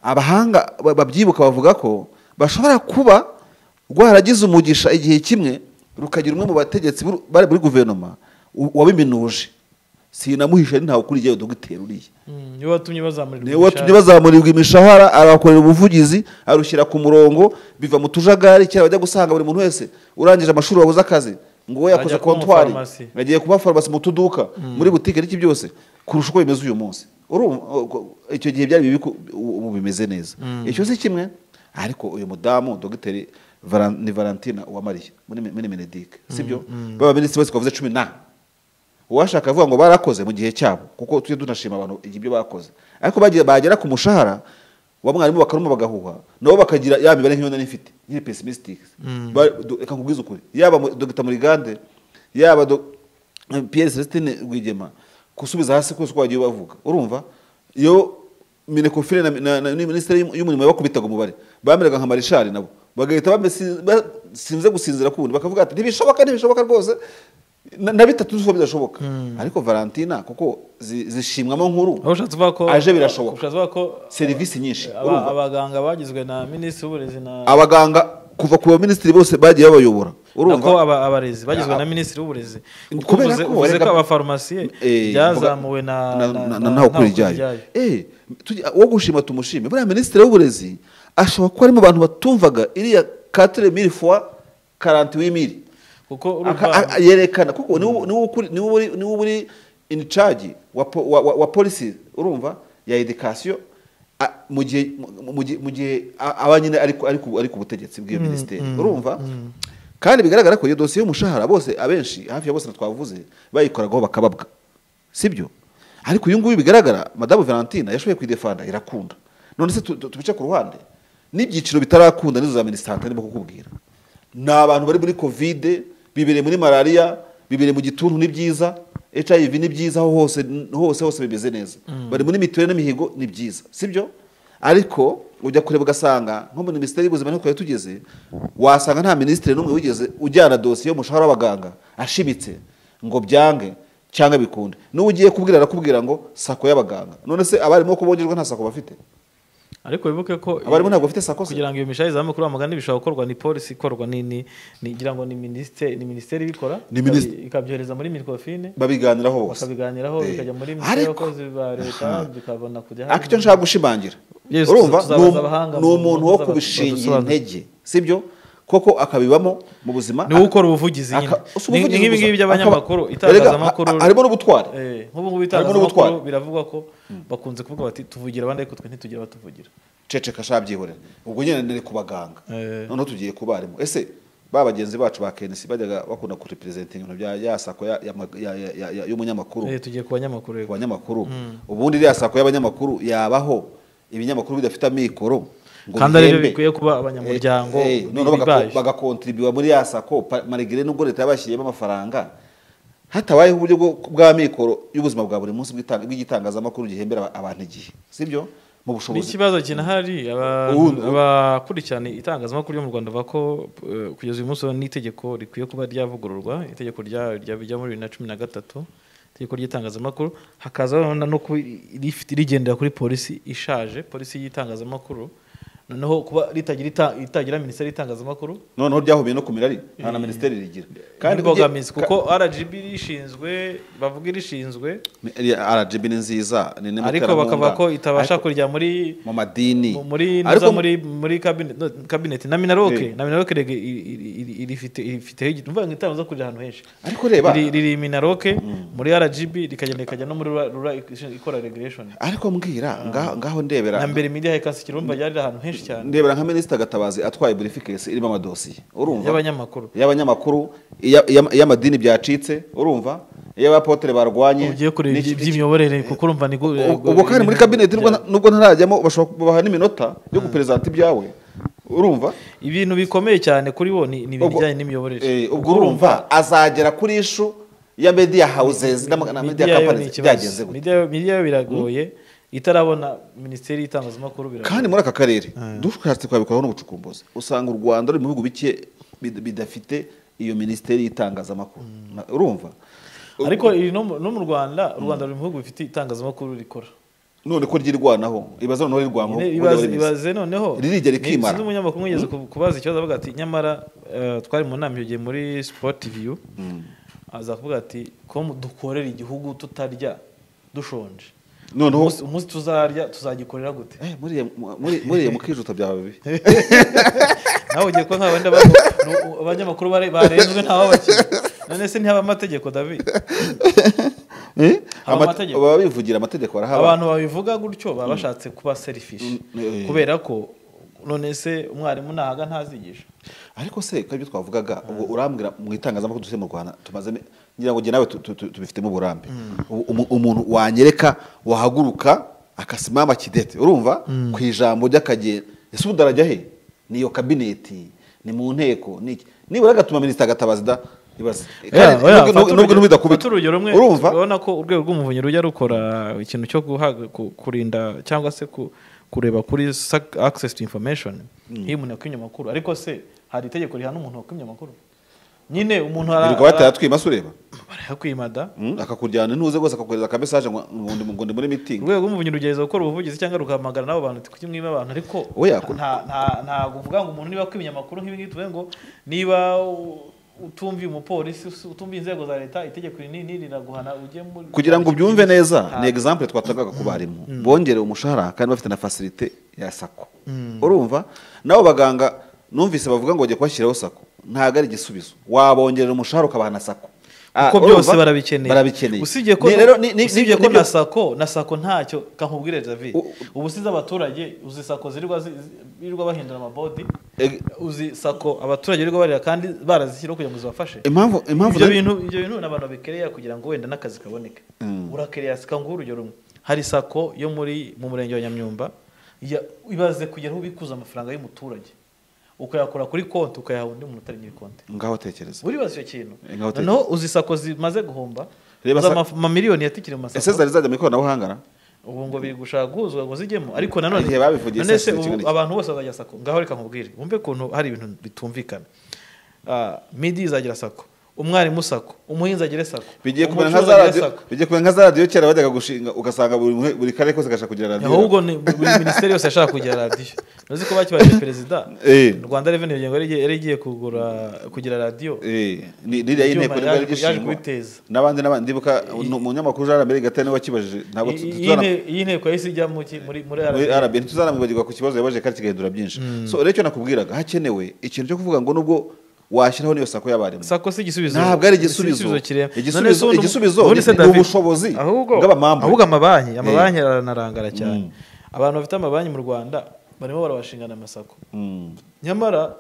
abahanga ba- babyibuka bavuga ko bashobora kuba rwaragize umugisha igihe kimwe rukagira umwe mu bategetsi b'u- bari muri guverinoma u- wabiminuje sinamuhishe ntawe ukuriye dogiteri uriya niwe watumye bazamurirwa niwe watumye bazamurirwa imishahara arabakorera ubuvugizi arushyira ku murongo biva mu tujagari kera bajya gusanga buri muntu wese urangije amashuri wabuze akazi ngo we yakoze Ajya kuba kontwari umufarumasi. yagiye kuba farumasi mu tuduka muri butike n'iki byose kurusha uko bimeze uyu munsi Urumva, o- o- icyo gihe byari bibi ko ubu ubu bimeze neza icyo si kimwe ariko uyu mudamu dogiteri Valan- ni valentina uwamariye muri muri menedike sibyo baba minisitiri wese twavuze cumi na uwashaka avuga ngo barakoze mu gihe cyabo kuko tujye tunashima abantu ibyo bakoze ariko bagiye bagera ku mushahara wa mwarimu bakaruma bagahuha nabo bakagira ya mibare nk'iyo nari mfite nkiri pesimisitike reka nkubwize ukuri yaba mu- dogita murigande yaba do- pierre celestine rwigema gusubiza hasi kose uko bagiye bavuga urumva iyo minekofire na, na, na, na minisiteri y'um- y'umurimo bakubitaga umubare bameraga nka marishari nabo bagahita bamesi- basinze gusinzira kundi bakavuga ati ntibishoboka ntibishoboka rwose na, na bitatu nso bidashoboka ariko valentina kuko zi- zishimwamo nkuru aho ushatse kuvuga ko aje birashoboka. ushatse kuvuga ko serivisi nyinshi aba- urumva abaganga bagizwe na minisitiri w'uburezi na abaganga kuva ku baminisitiri bose bagiye babayobora urumva nako aba- abarezi bagizwe Ah, na minisitiri w'uburezi kuko kubera uvuze ko uvuze ko reka- abafarumasiye Eh, byazamuwe na ntawe ukora ibyayo Eh, tujya- uwo gushima tumushime buriya minisitiri w'uburezi ashobora kuba arimo abantu batumvaga iriya katire miri fuwa karanti w'imiri kuko urumva Aka- a- a- yerekana kuko niwe niwe ukuri- niwe uri- niwe uri in charge wa po- wa- wa- wa policy urumva ya education a- mu gihe mu- mu gihe- mu gihe a- aba nyine ari ku- ari ku ari ku butegetsi bw'iyo minisiteri urumva kandi bigaragara ko iyo dosiye y'umushahara bose abenshi hafi ya bose twavuze bayikoragaho bakababwa sibyo ariko uyu nguyu bigaragara madamu valentina yashoboye kwidefanda irakunda none se tu- tu- tubice ku ruhande n'ibyiciro bitarakunda nizo za minisante ndimo kukubwira ni abantu bari muri kovide bibereye muri malariya bibereye mu gituntu ni byiza hiv ni byiza aho hose hose hose bimeze neza bari muri mituweli n'imihigo ni byiza sibyo ariko ujya kureba ugasanga nko muri minisiteri y'ubuzima niko tugeze wasanga nta minisitiri n'umwe wigeze ujyana dosiye y'umushahara w'abaganga ashimitse ngo byange cyangwa bikunde n'uwo ugiye kubwira arakubwira ngo sako y'abaganga none se abarimu ko bogerwa nta sako bafite ariko wibuke ko abarimu ntabwo bafite sako se kugira ngo iyo mishahara izamuke kuri wa mugani bishobora gukorwa ni polisi ikorwa ni ni ni- ngira ngo ni minisiteri ni minisiteri ibikora Ni minisiteri. ikabi- ikabyohereza muri mirikofine babiganiraho bose bakabiganiraho Eh. bikajya muri minisiteri Ariko- y'abakozi ba leta bikabona kujya ariko icyo nshaka gushimangira Yes, urumva tuzabaza ni um- abahanga ni mu- umuntu wo bazaba- kubishingira badusobanurire. intege sibyo koko akabibamo mu buzima niwe ukora ubuvugizi aka- nyine usa Ni- ubuvugizi ni nk'ibi gusa. ngibi by'abanyamakuru Akaba- itangazamakuru Erega, ha- harimo n'ubutware Eh, nk'ubu ngubu Harimo itangazamakuru n'ubutware. biravugwa ko bakunze kuvuga bati tuvugira abandi ariko twe ntitugira abatuvugira ceceka shabyihorera ubwo nyine nari ku baganga Eh. noneho tugiye ku barimu ese ba bagenzi bacu ba KNC bajyaga bakunda kurepresenta ibintu bya ya sako ya- ya mag- ya- ya- ya- ya- y'umunyamakuru Eh, tugiye ku banyamakuru ku rego banyamakuru ubundi iriya sako y'abanyamakuru yabaho ibinyamakuru bidafite amikoro ngo kandi ari byo bihembe. bikwiye kuba abanyamuryango Eh, eh, noneho bibaje. bagako- bagakontribuwa muri ya sako pa- marigire nubwo leta yabashyiriyemo amafaranga hatabayeho uburyo bwo- bw'amikoro y'ubuzima bwa buri munsi bw'itanga- bw'igitangazamakuru gihembera aba- abantu igihe sibyo mu bushobozi n'ikibazo kinahari aba- Ubu- abakurikirana itangazamakuru ryo mu rwanda bavuga ko eh, kugeza uyu munsi n'itegeko rikwiye kuba ryavugururwa itegeko rya- rya- rya muri bibiri na cumi na gatatu itegeko ry'itangazamakuru hakazaho na- no kuba rifite- rigendera kuri polisi ishaje polisi y'itangazamakuru noneho kuba ritagira ita- itagira minisiteri y'itangazamakuru noneho ryahubiye no ku mirari nta na minisiteri rigira kandi ujye- imbogamizi ka- kuko rgb rishinzwe bavuga irishinzwe RGB ni nziza ni imwe mu ariko iterabwoba. bakavuga ko itabasha Ariko kujya muri mu madini mu- muri Ariko nuza mu- muri muri cabinet- no, cabinet na minaroke Eh. na minaroke rege i- i- i- irifite irifiteho igi- umva ngo itangazo kujya ahantu henshi ariko reba Riri- riri minaroke muri rgb rikagenda rikajya no muri rura- rura ikora regulation ariko mbwira ngaho- ngaho ndebera na mbere media hekansi kirumba ryari ahantu henshi cyane ndebera nka minisita gatabazi atwaye burifikesi irimo amadosiye urumva y'abanyamakuru y'abanyamakuru iya- iya- iy'amadini byacitse urumva iy'abapotere barwanye ugiye kureba n'iki- iby- iby'imiyoborere kuko urumva ni gu- ubwo kandi muri kabineti nubwo nta- nubwo ntarajyamo bashobora kubaha n'iminota yo guperezanta ibyawe urumva ibintu bikomeye cyane kuri bo ni ni ibintu Ubwo- bijyanye n'imiyoborere Eh, ubwo urumva azagera kuri ishu ya media houses n'ama- na media Media yo ni companies ikibazo. byagenze gute Media yo- media yo biragoye itarabona minisiteri y'itangazamakuru biragoye kandi muri aka karere dushatse kwabikoraho n'ubucukumbuzi usanga u rwanda ruri mu bihugu bike bid- bidafite iyo minisiteri y'itangazamakuru Na- urumva ariko iri no mu- no mu rwanda u rwanda ruri mu bihugu bifite itangazamakuru rikora none ko ryirwanaho ibaze noneho rirwangaho Ine- ubundi ibaze- wari minisitiri. ibaze noneho Ririjya ni- rikimara. sinzi umunyamakuru mwigeze ku- kubaza ikibazo avuga ati nyamara eh, twari mu nama icyo gihe muri sport view aza kuvuga ati ko mu- dukorera igihugu tutarya dushonje noneho umunsi umunsi tuzarya tuzagikorera gute Eh, muriya muri- muriya mukijuta byaba bibi nawe ugiye kuba nk'abandi abantu ni- u- abanyamakuru bare- barenzwe nta wabakira none se ntihaba amategeko david Eh? Haba Amate- amategeko. baba bivugira amategeko arahaba abantu babivuga gutyo baba bashatse kuba serifishi Mm, eh, eh. kubera ko none se umwarimu nahaga ntazigisha ariko se ko ibyo twavugaga ubwo urambwira mu itangazamakuru dufite mu rwanda tumaze mi- ngira ngo jye nawe tu- tu- tu- tubifitemo uburambe Ubu- umu- umuntu wanyereka wahaguruka akasimama kidete urumva ku ijambo ry'akagera ese ubu darajya he ni iyo kabineti ni mu nteko ni iki nibura agatuma minisita agatabaza da ibaze Kandi oya, nubwo- fata nubwo urugero- n'ubidakubita fata urugero rumwe urumva urabona ko urwego rw'umuvunyi rujya rukora ikintu cyo guhaga- ku- kurinda cyangwa se ku- kureba kuri sac- access to information iyo umuntu yakwimye amakuru ariko se hari itegeko rihana umuntu wakwimye amakuru nyine umuntu ara- wirirwa batera ara- twimasa ureba barayakwima da Mm, akakujyana ntuze rwose akakohereza aka message ngo ngo ndi- ngo ndi muri meeting urwego rw'umuvunyi rugerageza gukora ubuvugizi cyangwa rugahamagara n'abo bantu kuki mwima abantu ariko Oya, ko- nta nta- nta kuvuga ngo umuntu niba akwimye amakuru nk'ibi ngibi tuvuge ngo niba u- utumviye umupolisi usu- utumviye inzego za leta itegeko iri n'iri riraguhana ujye muri kugira ngo ubyumve neza ni Ah. example twatangaga ku barimu bongerewe umushahara kandi bafite na facilite ya sako urumva nabo baganga numvise bavuga ngo bagiye kubashyiraho sako ntabwo ari igisubizo wabongerera umushahara ukabaha na sako Ah, kuko byose urumva? barabikeneye barabikeneye usibye ko Ni- rero ni- ni- usibye ni- ko ni- na sako na sako ntacyo kankubwire David U- ubu size abaturage uzi sako zirirwa zi- zi- birirwa bahindura amabodi Eh, uzi sako abaturage birirwa barira kandi barazishyiraho kugira ngo zibafashe impamvu impamvu ibyo nari- bintu ibyo bintu ni abantu babikerera kugira ngo wenda n'akazi kaboneke urakerera sako nguhe urugero rumwe hari sako yo muri mu murenge wa nyamyumba ya- ibaze kugera aho ubikuza amafaranga y'umuturage ukayakora kuri konti ukayaha undi muntu utari nyiri konti ngaho tekereza uribaza icyo kintu Eh, ngaho tekereza. noneho uzi sako zimaze guhomba Reba za sa- maf- mamiliyoni yatikira mu ese masako zari zajya mu ikoranabuhanga na? ubu ngo biri gushaka guhuzwa ngo zijyemo ariko nanone Igihe babivugiye none se sako ubu ikigo niki? abantu bose bazajya sako ngaho reka nkubwire wumve ukuntu hari ibintu bitumvikana Ah, midi izagira sako umwarimu sako umuhinzi agire sako bigiye kumera nka umucuruzi za agire radiyo sako. bigiye kumera nka za radiyo kera bajyaga gushinga ugasanga buri mu- buri karere kose gashaka kugira radiyo ahubwo ni buri minisiteri yose yashaka kugira radiyo uzi ko bakibaye perezida Eh. rwanda reveni ngengo yari igiye- yari igiye kugura kugira radiyo Eh, ni iriya Ibyuma y'inteko nibwo yaje- yari yaje gishingwa. kubiteza. n'abandi n'abandi ndibuka umunyamakuru jean lambert gatare niwe wakibajije ntabwo tu- iyi tuzana- nteko- iyi nteko yahise ijya mu ki- muri muri muri RRB. rb ntituzanamwibagirwa ku kibazo yabajije kandi kigahindura byinshi so rero icyo nakubwiraga hakenewe ikintu cyo kuvuga ngo nubwo washyiraho n'iyo sako y'abarimu sako si igisubizo ntabwo ari Si igisubizo kirema. None se igisubizo ubundi- igisubizo ubundi se ni- ni David, ubushobozi ahubwo bw'abamambu ahubwo amabanki amabanki aranarangara cyane abantu bafite amabanki mu rwanda barimo barabashingana amasako Mm. nyamara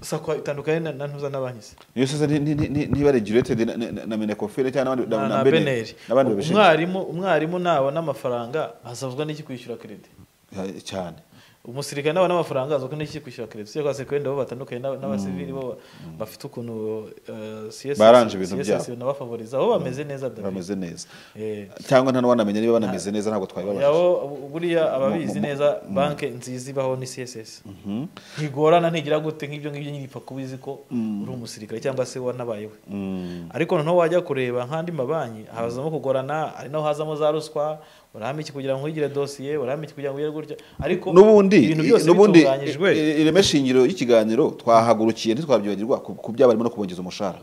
sako itandukanye na- na ntuza n'abanki se iyo sasa ni- ni- ni- ni- niba regulated na- na- na menekofile cyangwa n'abandi- na na- na na beneri beneri n'abandi babishinzwe umwarimu umwarimu nabona amafaranga azavuzwa n'iki kwishyura keredi Eh, cyane umusirikare nabona amafaranga azavuzwa n'iki kwishyura keredi usibye ko abasirikare wenda bo batandukanye n'aba- n'abasivili bo bafite ukuntu eh, CSS Baranje ibintu CSS byabo. nabafavoriza bo bameze neza David. bameze neza Eh, cyangwa nta n'uwanamenya niba banameze neza ntabwo twabibabajije yabo buriya ababizi neza banki nziza ibaho ni css ntigorana ntigira gute nk'ibyo ngibyo nyine ipfa kuba izi ko uri umusirikare cyangwa se wanabayeho Mm. ariko noneho wajya kureba nk'andi mabanki hazamo kugorana ari naho hazamo za ruswa urahame iki kugira ngo wigire dosiye urahame iki kugira ngo wigire gutya ariko n'ubundi ibintu byose n'ubundi bitunganyijwe i- ireme shingiro y'ikiganiro twahagurukiye ntitwabyibagirwa ku ku byo barimo no kubongeza umushahara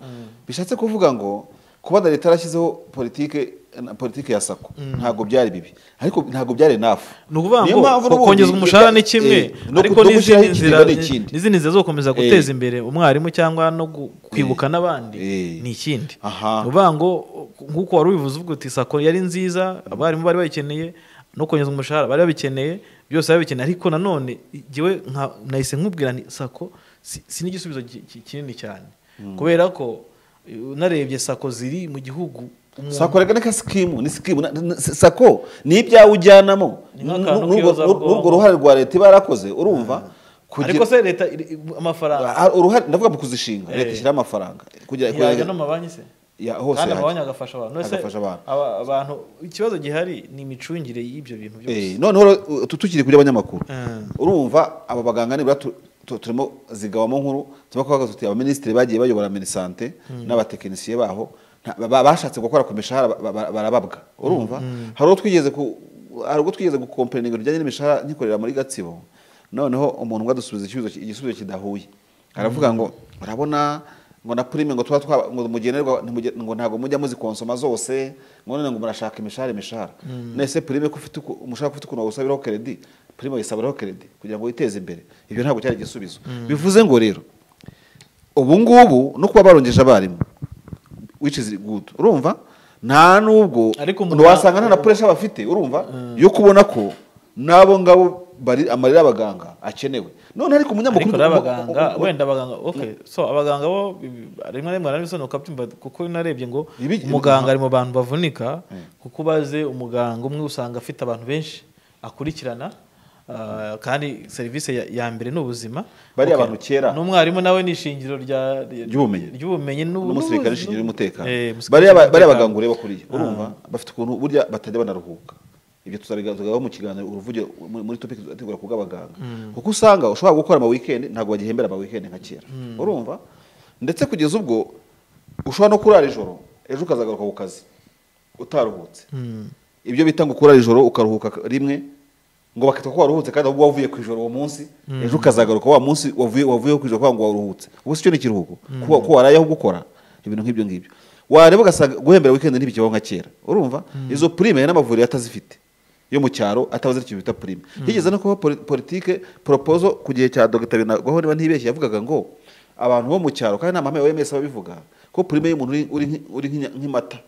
bishatse kuvuga ngo kuba na leta yarashyizeho politike na politike ya sako ntabwo byari bibi ariko ntabwo byari nafu ni ukuvuga ngo ko kongeza umushahara ni kimwe ariko n'izindi nzira n'izindi nzira zo gukomeza guteza imbere umwarimu cyangwa no gu- kwibuka n'abandi Eh. ni ikindi Aha. ni ukuvuga ngo nk'uko wari ubivuze ubwo uti sako yari nziza abarimu bari bayikeneye no kongeza umushahara bari babikeneye byose bari babikeneye ariko nanone jyewe nka- nahise nkubwira nti sako si si n'igisubizo ki- ki- kinini cyane kubera ko eh, narebye sako ziri mu gihugu umuntu sako reka reka sikimu ni sikimu na- na- sako ni ibyawe ujyanamo Ni nk'akantu k'iyozabukungu. n'urwo n'urwo ruhare rwa leta iba yarakoze urumva ariko se leta iri- amafaranga Ah, uruhare ndavuga mu kuzishinga leta Eh. ishyiraho amafaranga kugira yajya no mu mabanki se ya hose kandi yajya. amabanki agafasha abantu None se Agafasha abantu. aba- abantu ikibazo gihari ni imicungire y'ibyo bintu byose Eh, noneho rero, uh, tu- tukiri kuri abanyamakuru Eh. urumva aba baganga nibura tu- tu- turimo zigabamo nkuru turimo kuvuga tuti abaminisitiri bagiye bayobora minisante n'abatekinisiye baho nta- ba- ba- bashatse gukora ku mishahara ba- ba- ba- barababwa urumva hari uwo twigeze ku hari ubwo twigeze gukompeninga ibijyanye n'imishahara nkikorera muri gatsibo noneho umuntu umwe adusubiza igisubizo ki- igisubizo kidahuye aravuga ngo urabona ngo na prime ngo tuba twa ngo mugenerwa ntimuge- ngo ntabwo mujya muzikonsoma zose ngo none ngo murashaka imishahara imishahara nese prime ko ufite uku- umushahara ufite ukuntu wawusabiraho credit prime wayisabiraho credit kugira ngo witeze imbere ibyo ntabwo cyari igisubizo bivuze ngo rero ubu ngubu no kuba barongeje abarimu which is good urumva nta nubwo Ariko umuntu wasanga nta na pressure bafite urumva yo kubona ko n'abo ngabo bari amarira y'abaganga akenewe none ariko ariko umunyamakuru rero abaganga u- u- u- wenda abaganga okay so abaganga bo bi- rimwe na rimwe narabisobanuka byumva kuko narebye ngo Ibi- umuganga ari mu bantu bavunika kuko ubaze umuganga umwe usanga afite abantu benshi akurikirana ah, kandi serivisi ya- ya mbere ni ubuzima Bariya Okay. abantu kera. n'umwarimu nawe ni ishingiro rya- Ry'ubumenyi. ry'ubumenyi n'u- n'ubu- n'umusirikare ishingiye umutekano Eh, umusirikare bariya ba- bariya w'umutekano. baganga ureba kuriya urumva bafite ukuntu burya batajya banaruhuka ibyo tuzabigarukaho mu kiganiro uruvugiro muri- muri topic tuzategura ku bw'abaganga kuko usanga ushobora gukora ama weekend ntabwo bagihembera ama weekend nka kera urumva ndetse kugeza ubwo ushobora no kurara ijoro ejo ukazagaruka ku kazi utaruhutse ibyo bita ngo kurara ijoro ukaruhuka rimwe ngo bakita ko waruhutse kandi ahubwo wavuye ku ijoro uwo munsi ejo ukazagaruka wa munsi wavuye wavuye ku ijoro kugira ngo waruhutse ubu si cyo ni ikiruhuko ko ko waraye ahubwo ukora ibintu nk'ibyo ngibyo wareba ugasanga guhembera weekend ntibikibaho nka kera urumva izo prime n'amavuriro atazifite yo mu cyaro atabaze ikintu bita prime higeze no kuba poli- politike propozo ku gihe cya Dr Binagwaho niba ntibeshye yavugaga ngo abantu bo mu cyaro kandi nta mahame ya OMS ababivuga ko prime y'umuntu uri- uri nk'- uri nk'inya- nk'imata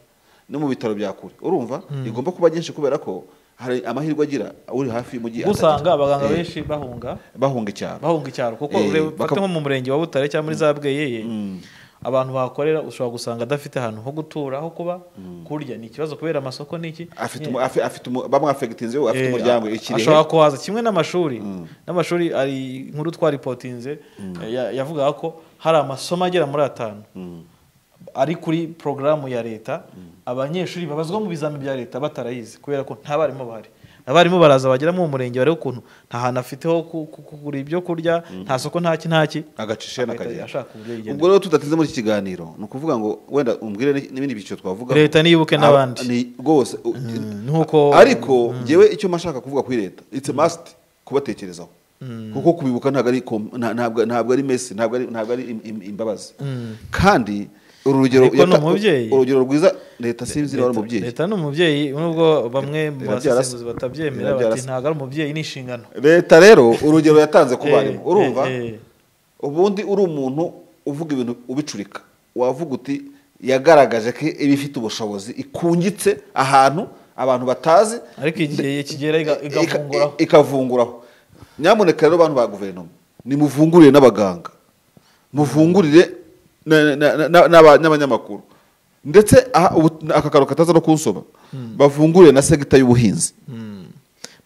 no mu bitaro bya kure urumva igomba kuba nyinshi kubera ko hari amahirwe agira uri hafi y'umujyi kuko usanga atagira. abaganga Eh, benshi bahunga bahunga icyaro bahunga icyaro kuko Eh, ureba baka- baka... nko mu murenge wa Butare cyangwa muri za Bweyeye abantu bahakorera ushobora gusanga adafite ahantu ho gutura ho kuba kurya ni ikibazo kubera amasoko n'iki afite umu- afi- afite umu- bamwe afegitinze we afite Eh, umuryango a- ikirehe ashobora kuhaza kimwe n'amashuri n'amashuri ari inkuru twaripotinze eh, ya- yavugaga ko hari amasomo agera muri atanu ari kuri porogaramu ya leta abanyeshuri babazwa mu bizami bya leta batarayizi kubera ko nta barimu bahari abarimu baraza bagera mu murenge bareba ukuntu nta hantu afite ho ku- ku- kugura ibyo kurya nta soko nta ki nta ki agacishe n'akagera ashaka uburyo ubwo yigendera rero tudateze muri iki kiganiro ni ukuvuga ngo wenda umbwire ni- n'ibindi byiciro twavuga Leta niyibuke n'abandi. rwose u- nk'uko ariko njyewe icyo mashaka kuvuga kuri leta it's a must kubatekerezaho kuko kubibuka ntabwo ari kom- nta- ntabwo ntabwo ari mesi ntabwo ari ntabwo ari im- im- imbabazi kandi uru rugero Ariko ni yata- umubyeyi. urugero rwiza leta sinzi niba ari Leta- umubyeyi leta ni umubyeyi nubwo bamwe mu Irabyara se. basesenguzi batabyemera Irabyara bati se. ntabwo ari umubyeyi ni inshingano leta rero urugero yatanze ku Eh, barimu urumva eh, eh. ubundi uri umuntu uvuga ibintu ubicurika wavuga uti yagaragaje ko iba ifite ubushobozi ikungitse ahantu abantu batazi ariko igihe kigera iga- igafunguraho Ika- ikavunguraho nyamuneka rero bantu ba guverinoma nimuvungurire n'abaganga muvungurire na- na- na- na- n'aba- n'abanyamakuru ndetse aha- ubu- aka karo kataza no kunsoma bavungurire na segita y'ubuhinzi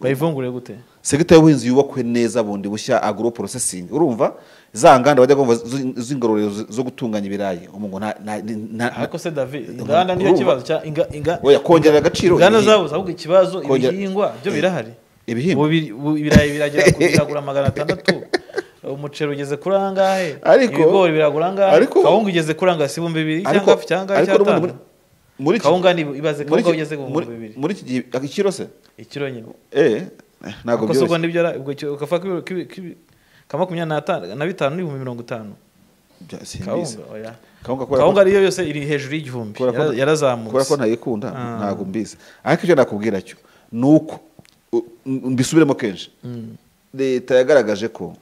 bayivungure gute segita y'ubuhinzi yubakwe neza bundi bushya agro processing urumva za nganda bajya kumva zi- z'ingororero zo- zo gutunganya ibirayi umungo nta nta- nta- nta- ariko se david inganda nicyo urumva. kibazo cya inga- inga- oya kongerera agaciro inganda ibihi- zabuze ahubwo ikibazo Kongera- ibihingwa byo birahari ibihingwa? Ubu biri- ubu ibirayi biragera ku biragura magana atandatu umuceri ugeze kuri angahe Ariko- ibigori biragura angahe ariko- kawunga igeze kuri angahe si ibihumbi bibiri ariko cyangwa cyangwa ariko n'ubundi cyatanu muri- muri iki- kawunga ni ibaze muri kawunga iki- ugeze ku muri- bihumbi bibiri muri iki gihe ikiro se ikiro nyine eh ntabwo kuko byoroshye ubwo nibyo ara- ubwo icyo- ukavuga ko ibiro- k'ibi- k'ibi- ka makumyabiri n'atanu- na bitanu n'ibihumbi mirongo itanu Bya- simbizi. kawunga oya kawunga kubera ko- kawunga ariyo yose iri hejuru y'igihumbi kubera ko- Yara- yarazamutse kubera ko ntayikunda ntabwo mbizi ariko icyo nakubwira cyo ni uko u- m- mbisubiremo kenshi leta yagaragaje ko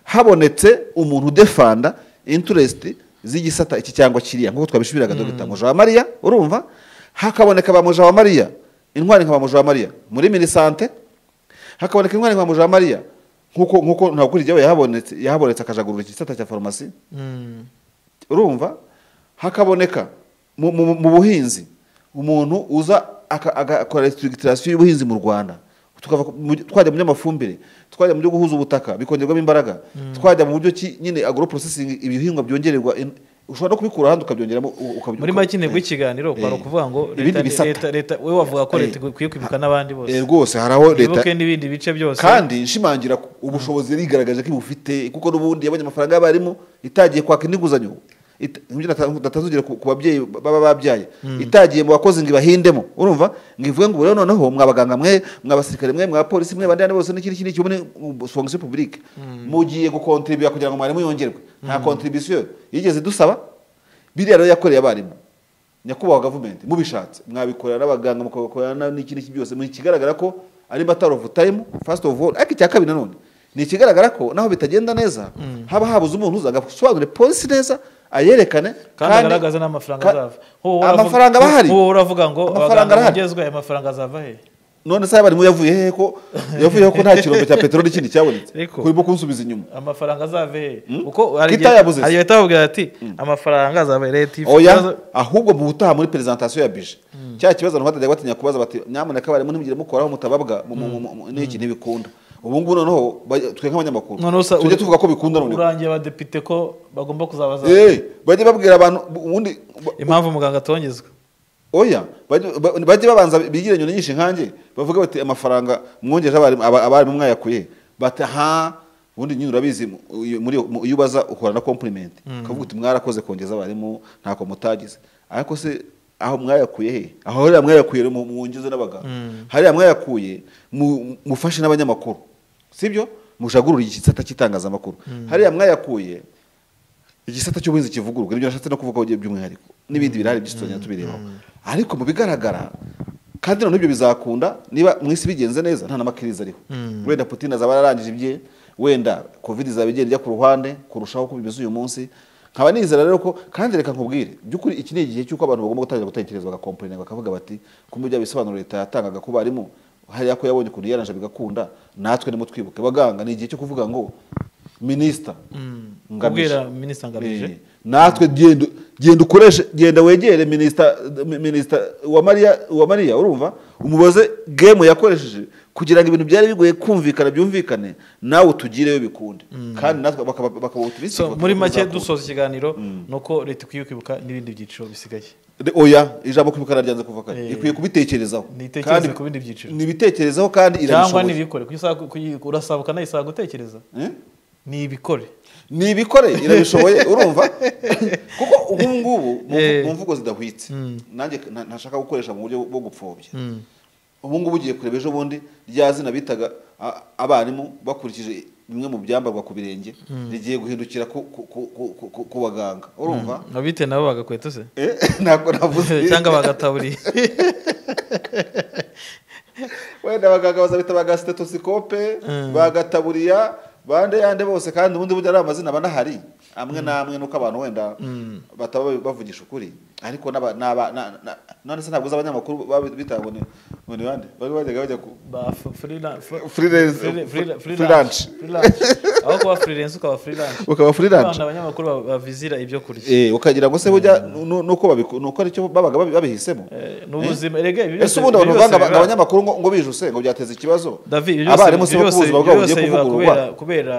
habonetse umuntu udefanda interesiti z'igisata iki cyangwa kiriya nk'uko twabishubiraga dogita Mujawamariya urumva hakaboneka ba Mujawamariya intwari nka ba Mujawamariya muri minisante hakaboneka intwari nka ba Mujawamariya nk'uko nk'uko ntabwo kuri jyewe yahabonetse yahabonetse akajagurura igisata cya farumasi Mm. urumva hakaboneka mu, mu, mu buhinzi umuntu uza aka- agakora restructuration y'ubuhinzi mu rwanda tukava ku- mu- twajya mu by'amafumbire twajya mu byo guhuza ubutaka bikongerwamo imbaraga twajya mu buryo ki nyine agro processing ibihingwa byongererwa in- ushobora no kubikura ahandi ukabyongeramo u- ukaby- muri make intego y'ikiganiro kwari Eh. ukuvuga ngo Ibindi leta bisata. leta leta wowe wavuga ko Eh. leta ikwiye kwibuka n'abandi bose Eh, rwose hari aho leta ibuke n'ibindi bice byose kandi nshimangira ku- ubushobozi yarigaragaje ko ibufite kuko n'ubundi yabonye amafaranga y'abarimu itagiye kwaka indi nguzanyo Ita- nibyo nata- natanze urugero ku ku babyeyi baba babyaye itagiye mu bakozi ngo ibahindemo urumva ngo ivuge ngo rero noneho mwabaganga mwe mw'abasirikare mwe mw'abapolisi mwe abandi bose n'ikindi n'iki muri fonction publique mugiye gukontribuya kugira ngo mwarimu yongerwe nta contribution yigeze dusaba biriya rero yakoreye abarimu nyakubahwa gavumenti mubishatse mwabikorera n'abaganga mukabikorana n'iki n'iki byose ni ikigaragara ko ari matter of time first of all ariko icya kabiri nanone ni ikigaragara ko naho bitagenda neza haba habuze umuntu uzaga gusobanura polisi neza ayerekane kandi agaragaza n'amafaranga ka- azava Wowe uravuga- amafaranga aba ahari wowe uravuga ngo Amafaranga abaganga arahari. bongezwe aya mafaranga azava he none se abarimu yavuye hehe ko yavuyeho ko nta kirombe cya peteroli kindi cyabonetse Ariko- kurimo kunsubiza inyuma amafaranga azava he Mm. kuko hari igihe Kitayabuze se. hari igihe bahita babwira ati amafaranga azava he leta ifite oya ibibazo- ahubwo mu butaha muri presentation ya bije cya kibazo abantu batajya batinya kubaza bati nyamuneka abarimu ntimugire mukoraho mutababwa mu- mu- mu- mu- n'iki ntibikunda ubu ngubu noneho bajya- twe nk'abanyamakuru Noneho usa- tujye tuvuga ko bikunda noneho urangiye abadepite ko bagomba kuzabaza Eh, bajye babwira abantu ubundi ba- impamvu muganga atongezwa oya bajye ba- bajye babanza bigire nyoni nyinshi nkanjye bavuge bati amafaranga mwongeje abarimu aba- abarimu mwayakuye bati ha ubundi nyine urabizi mu- uyu- muri mu- iyo ubaza uhura na compliment ukavuga uti mwarakoze kongeza abarimu ntako mutagize ariko se aho mwayakuye he aho hariya mwayakuye rero mu- mwongeze n'abaganga hariya mwayakuye mu- mufashe n'abanyamakuru sibyo mujagurure igisata cy'itangazamakuru hariya mwayakuye igisata cy'ubuhinzi kivugururwa nibyo nashatse no kuvugaho by'umwihariko n'ibindi birahari byinshi tuzajya tubirebaho ariko mu bigaragara kandi noneho ibyo bizakunda niba mu isi bigenze neza nta n'amakiriza ariho wenda putin azaba yararangije ibye wenda covid izaba igenda ijya ku ruhande kurushaho uko bimeze uyu munsi nkaba nizera rero ko kandi reka nkubwire by'ukuri iki ni igihe cy'uko abantu bagomba gutangira gutekereza bagakomporina bakavuga bati ko mu bya bisobanuro leta yatangaga ku barimu hariya ko yabonye ukuntu yaranje bigakunda natwe nimutwibuke baganga ni igihe cyo kuvuga ngo minisita kubwira minisita ngamije Eh, natwe genda genda ukoreshe genda wegere minisita minisita wa mariya wa mariya urumva umubaze game yakoresheje kugira ngo ibintu byari bigoye kumvikana byumvikane nawe utugireyo bikunde kandi natwe bakaba bakaba optimistic so bakaba muri make bizakunda. dusoza ikiganiro ni uko leta ikwiye kwibuka n'ibindi byiciro bisigaye De- oya ijambo kwibukana ryanze kuva kare Eh, ikwiye kubitekerezaho niyitekereze Kandi- ku bindi byiciro. nibitekerezaho kandi cyangwa irabishoboye n'ibikore kuko isaha- kuyi- urasaba ukanayisaba gutekereza Eh? n'ibikore ni ibikore irabishoboye urumva kuko ubu ngubu mu mvu- Eh. mu mvugo zidahwitse nanjye nta- ntashaka gukoresha mu buryo bwo gupfobya ubu ngubu ugiye kureba ejo bundi rya zina bitaga a- abarimu bakurikije bimwe mu byambarwa ku birenge rigiye guhindukira ku, ku, ku, ku, ku- ku, ku baganga urumva abite nabo bagakweta se Eh, ntabwo navuze cyangwa bagataburiye wenda abaganga bazabita ba sitetosikope bagataburiya bande yande bose kandi ubundi burya ari amazina aba anahari amwe n'amwe nuko abantu wenda bataba bavugisha ukuri ariko n'aba- n'aba- na- na- none se ntabwo uzi abanyamakuru babi- bita ngo ni ngo ni bande bari bajyaga bajya ku ba f- freela- f- Freelance- freela- freela- freelance. freelance. aho kuba freelance ukaba freelance ukaba abantu freelance abanyamakuru ba- bavizira ibyo kurya eh ukagira ngo se burya nu- nuko babiku- nuko aricyo babaga babi- babihisemo Eh, ni ubuzima erega ibi byose- ese ubundi abantu ibi byose bavanga ngo biba- abanyamakuru ngo ngo bijuse ngo byateza ikibazo David, ibyo byose- abarimu se ibyo bo ku byose- buzima ibyo bwabo byose bugiye biba kuvugururwa kubera- kubera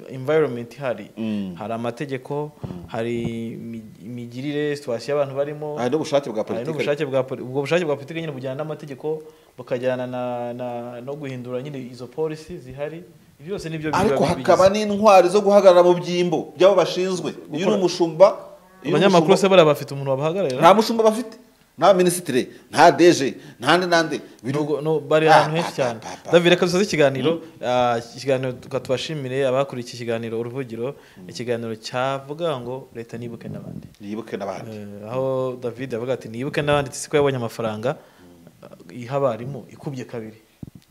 environment ihari hari amategeko hari imi- imigirire situwasiyo y'abantu barimo hari n'ubushake bwa hari politiki n'ubushake bwa poli- ubwo bushake bwa politiki nyine bujyana n'amategeko bukajyana na- na- no guhindura nyine izo polisi zihari ibyo byose nibyo biba ariko bigize. hakaba n'intwari zo guhagarara mu byimbo by'abo bashinzwe iyo uri umushumba iyo uri abanyamakuru umushumba- se bariya bafite umuntu wabahagararira nta mushumba bafite nta minisitire nta deje nande nande Biri- Nubwo- no, bari Ah, ahantu henshi ah, cyane ah, ah, ah. david reka dusoze ikiganiro Ah, iki kiganiro tuka tubashimire abakuriye iki kiganiro uruvugiro ikiganiro cyavuga ngo leta nibuke n'abandi nibuke n'abandi Eh, aho david yavuga ati nibuke n'abandi siko yabonye amafaranga ah, iha abarimu ikubye kabiri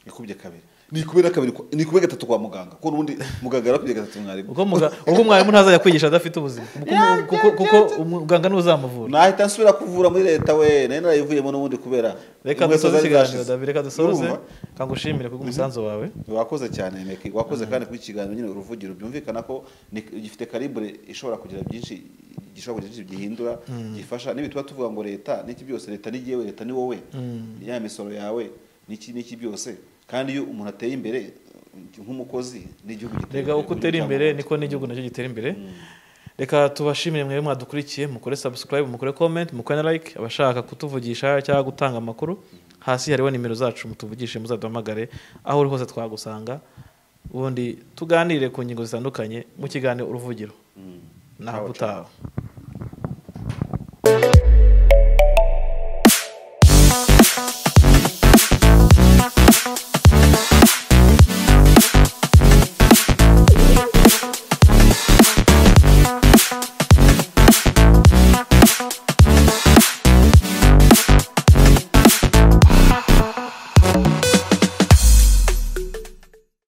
ikubye kabiri ni kubera kabiri kwa- ni kubera gatatu kwa muganga kuko ubundi muganga yarakubye gatatu mwarimu ubwo muga- ubwo mwarimu ntazajya kwigisha adafite ubuzima Kuko umu- kuko- kuko umuganga niwe uzamuvura nahita nsubira kuvura muri leta we nari narayivuyemo n'ubundi kubera reka inkweto dusoze zari ikiganiro zashize. david reka dusoze Urumva? kangushimire kubwo umusanzu wawe wakoze cyane meki wakoze kandi kuba ikiganiro nyine uruvugiro byumvikana ko ni- gifite karibure ishobora kugira byinshi gishobora kugira byinshi gihindura gifasha nibi tuba tuvuga ngo leta n'iki byose leta ni jyewe leta ni wowe ya misoro yawe n'iki n'iki byose kandi iyo umuntu ateye imbere nk'umukozi n'igihugu gitera reka uko utera imbere niko n'igihugu nacyo gitera imbere reka tubashimire mwebwe mwadukurikiye mukore subscribe mukore comment mukore na like abashaka kutuvugisha cyangwa gutanga amakuru hasi hariho nimero zacu mutuvugishe muzaduhamagare aho uri hose twagusanga ubundi tuganire ku ngingo zitandukanye mu kiganiro uruvugiro naho utaha